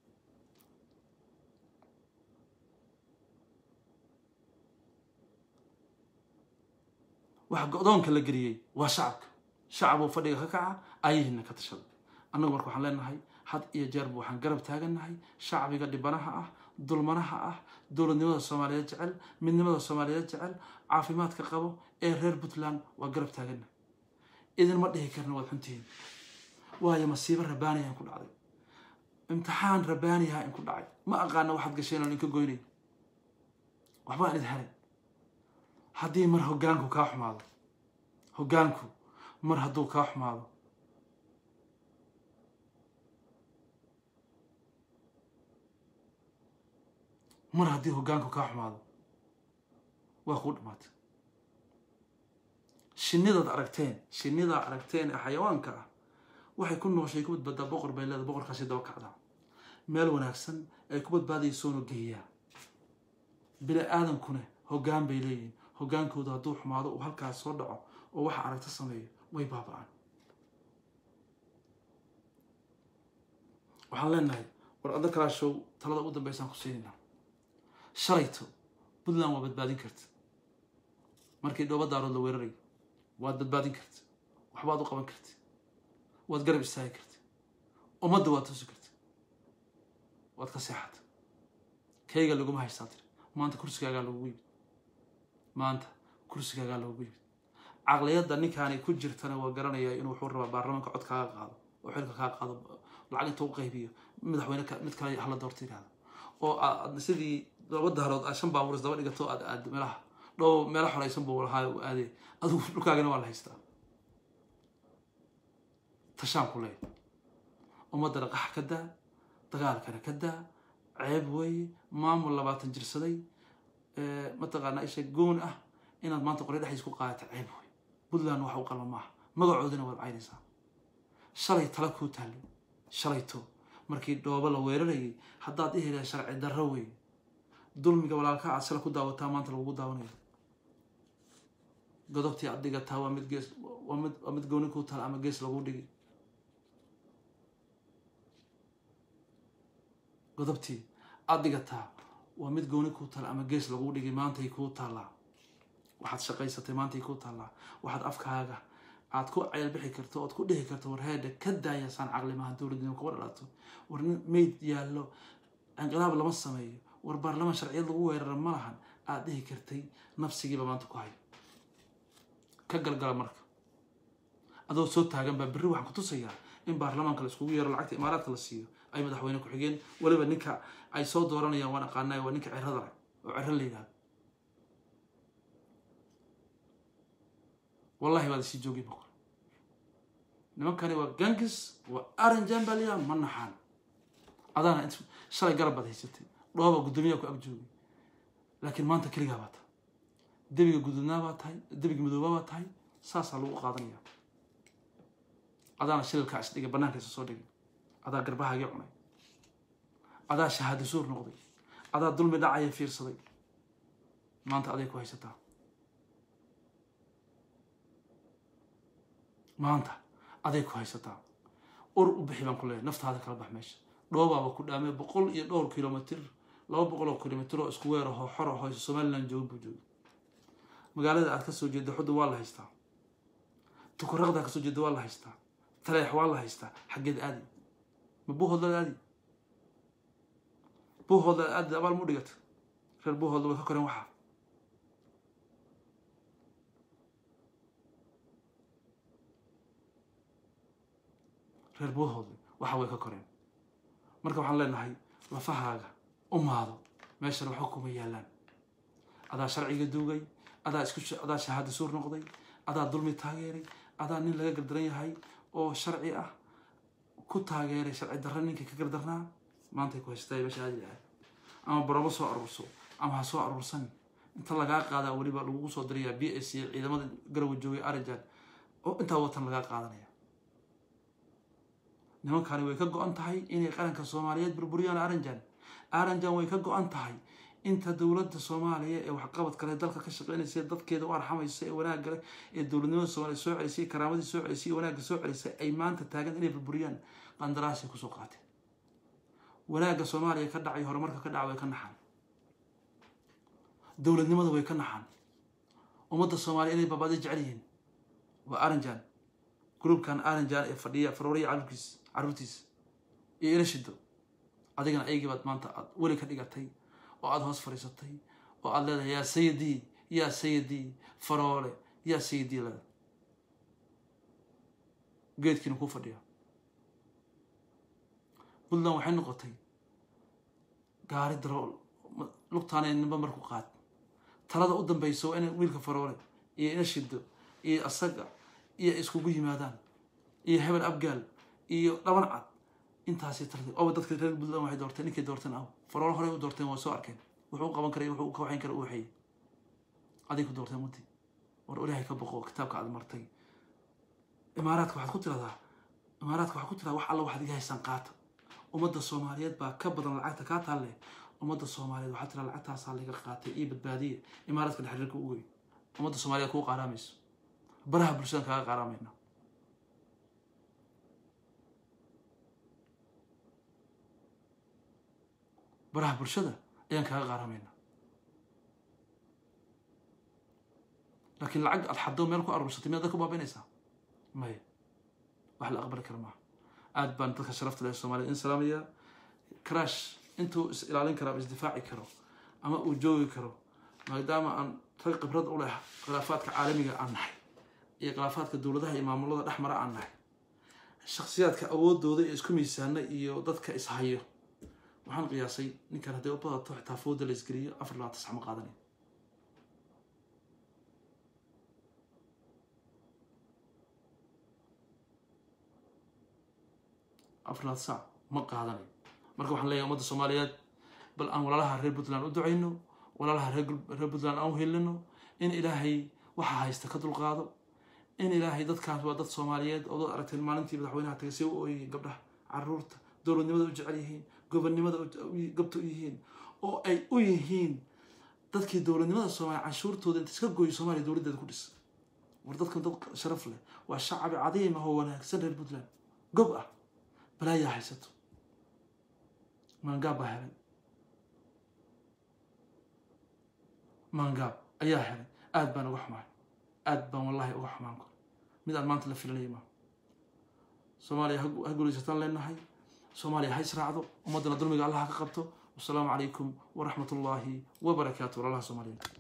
waxa go-doonka la geliyey waa shacabka shacab oo fadhiga ka kaca ayahiina ka tashada annagu marka waxaan leenahay had iyo jeerba waxaan garab taagannahay shacbiga dhibanaha ah dulmanaha ah dowladnimada soomaaliyeed jecel midnimada soomaaliyeed jecel caafimaadka qabo ee reer puntland waa garab taagannahay idinma dhihi karna waad xuntihiin waayo masiibo rabaaniyahan ku dhacday imtixaan rabaaniyaha in ku dhacay ma aqaana waxaad gasheen oo idinka goynay waxbaan idin helay haddii mar hoggaanku kaa xumaado hoggaanku mar hadduu kaa xumaado mar haddii hoggaanku kaa xumaado waa kuu dhamaatay shinnidaad aragteen shinnidaa aragteen ee xayawaanka ah waxay ku nooshay ku badbaadaa boqor bay leeda boqorkaasi daba kacdaa meel wanaagsan ay ku badbaadaysoona geeyaa bini aadankuna hoggaan bay leeyihin hoggaankooda hadduu xumaado uu halkaas soo dhaco oo waxa aragta sameeyo way baaba-aan waxaan leenahay war adda kalaashow talada ugu dambeysaan ku siinayna shalayto puntland waa badbaadin karta markii dhooba daarood la weerarayo waad badbaadin karta waxbaad u qaban karta waad garab istaagi karta ummadda waad tusi karta waad ka seexata kayga laguma haystaa tiri maanta kursigaagaa lagugu yimid maanta kursigaagaa lagugu yimid caqliyadda ninkaani ku jirtana waa garanayaa inuu wuxuu rabaa baarlamaanka cod kaaga qaado oo xilka kaa qaado lacag inta u qaybiyo madaxweyne mid kale hala doorta yidhahdo oo aad sidii laba daarood aad shan baabuur isdaba dhigato aad aad meelaha dhow meelo xoraysan buu lahaa u aadee adigu dhulkaagana waa la haystaa tashaan ku leeya ummadda dhaqax ka daa dagaalkana ka daa ceeb weeye maamul labaatan jirsaday mataqaanaa isha goon ah inaad maanta qoryo dhexdiis ku qaadata ceeb wey puntland waxa u qalma maaha magacoodina waad caynaysaa shalay tala kuu taallay shalayto markii dhoobo la weerarayay haddaad ihela sharci darro wey dulmiga walaalka aad shala ku daawataa maanta lagugu daawanayo godobtii aad dhigataa waa mid gees waa mid waa mid gooni kuu taal ama gees lagu dhigi godobtii aad dhigataa waa mid gooni kuu taal ama gees lagu dhigi maantay kuu taallaa waxaad shaqaysatay maantay kuu taallaa waxaad afkaaga aad ku ceelbixi karto ood ku dhihi karto war heedha ka daayasaan caqlimaha dowladnimo kuga dhalato war mayd yaallo inqilaab lama sameeyo war baarlamaan sharciyad lagu weerara ma lahan aad dhihi kartay nafsigiiba maanta ku hayo ka galgala marka adoo soo taagan baa berri waxaan ku tusayaa in baarlamaanka la iskugu yeero lacagta imaaraadka la siiyo ay madaxweyne ku-xigeen weliba ninka ay soo dooranayaan waan aqaanay waa ninka cirada leh oo ciro la yidhahdo wallahi waad isii joogay boqor nimankani waa gangis waa aran jambalia ma naxaan adaana int shalay garab baad haysatay dhooba guddoomiyaha ku ag joogay laakiin maanta keligaa baa tahay debiga guduudnaa baa tahay debiga madoobaa baa tahay saasaa lagu qaadanaya adaana shililkaa isdhigay bannaanka isa soo dhigay adaa garbahaagii cunay adaa shahaado suur noqday adaa dulmi dhacaya fiirsaday maanta aday ku haysataa maanta aday ku haysataa ur u bixi baan ku leeyahay naftaada kala bax meesha dhoobaaba ku dhaamay boqol iyo dhowr kilomitr laba boqol oo kilomitr oo isku weer ahoo xor ahoo somaliland jooga buu jooga magaalada aad kasoo jeeda xudun waa la haystaa tukuraqda kasoo jeeda waa la haystaa taleex waa la haystaa xaggeed aadi ma buuhoodlaad aadi buuhoodlaad aadi abaal mu dhigata reer buuhoodla way ka koreen waxaa reer buuhoodle waxa way ka koreen marka waxaan leenahay lafahaaga u maado meeshana waxba kuma yaalaan adaa sharciga duugay adaa isku adaa shahaada suur noqday adaa dulmi taageeray adaa nin laga gardaran yahay oo sharci ah ku taageeray sharci darra ninkii ka gardarnaa maantay ku haystaa meesha aadi lahay ama barabo soo aruurso ama ha soo aruursan inta lagaa qaadaa weliba lagugu soo dirayaa b s c ciidamada garowa joogay arajan oo intaa watan lagaa qaadanaya nimankani way ka go-an tahay inay qaranka soomaaliyeed burburiyaan aranjan aranjan way ka go-an tahay inta dowladda soomaaliya ee waxqabad kale dalka ka shaqeynaysa dadkeeda u arxamaysa ee wanaagga leh ee dowladnimada soomaliya soo celisay karaamadii soo celisay wanaagga soo celisay ay maanta taagan inay burburiyaan qandaraasay kusoo qaateen wanaagga soomaaliya ka dhacay horumarka ka dhaca way ka naxaan dowladnimada way ka naxaan ummadda soomaaliya inay baabada jecel yihiin waa aranjan groupkan aranjan ee fadhiya farooriya carurkiis carruurtiisa iyo ila shido adigana aygii baad maanta aad weli ka dhigatay oo aada hoos fadhiisatay oo aada leedahay yaa sayidii yaa sayidii faroole yaa sayidii leeda geedkiina kuu fadhiya puntland waxay noqotay gaari darool lugtaanay nimba marku qaad talada u dambeysa waa inay wiilka faroole iyo ina shido iyo asaga iyo iskugu yimaadaan iyo hebel abgaal iyo dhaban cad intaasi tarti oba dadka reer puntland waxay doorteen ninkay doorteen aw faroole horey u doorteen waa soo arkeen wuxuu u qaban karay wuxuu ka waxayn kara u waxeeyey aday ku doorteen muti war ilaahay ka boqo kitaabka aad martay imaaraadka waxaad ku tiradaa imaaraadka waxaad ku tiradaa wax alla waxaad iga haysaan qaata ummadda soomaaliyeed baa ka badan lacagta kaa taalle ummadda soomaaliyeed waxaa tira lacagtaasaa laga qaatay iyo badbaadiye imaaraadka dhexriirka u wey ummadda soomaaliyeed kuu qaaraamayso baraha bulshadan kaaga qaaraamayna baraha bulshada ayaan kaaga qaaramayna laakiin lacag aad xaddo meel ku aruursatay miyaad dadka u baabaynaysaa maya wax la aqbali kara maaha aad baan dadka sharafta leh soomaliya in salaamaya crash intuu is ilaalin karo ama isdifaaci karo ama uu joogi karo maadaama aan rag khibrad u leh khilaafaadka caalamiga aan nahay iyo khilaafaadka dowladaha iyo maamulada dhex mara aan nahay shaksiyaadka awoodooda ee isku miisaana iyo dadka ishayo waxaan qiyaasay ninkan hadday u badato xitaa fooda la isgeliyo afar labaatan sax ma qaadanayo afar labaatan sac ma qaadanayo marka waxaan leeyahay ummadda soomaaliyeed bal aan walaalaha reer puntland u ducayno walaalaha reer puntland aan u helino in ilaahay waxa haysta ka dulqaado in ilaahay dadkaas waa dad soomaaliyeed oo dad aragteen maalintii madaxweynaha tagay si u ooyayeen gabdhaha caruurta dowladnimada u jecel yihiin gobonnimada gabta u yihiin oo ay u yihiin dadkii dowladnimada soomaaliya canshuurtooda inta iska gooyo soomaaliya dowladdeeda ku dhis war dadkan dad sharaf leh waa shacabi cadiim ah oo wanaagsan reer puntland gob ah balaayaa haysato maangaab baa helay maangaab ayaa helay aad baan uga xumaay aad baan wallahi uga xumaan kor mid aan maanta la filanaya maa soomaaliya ha gulaysataan leenahay soomaaliya ha israacdo ummaddana dulmiga allah ha ka qabto wasalaamu calaykum waraxmat ullaahi wabarakaatu walaalaha soomaaliyeed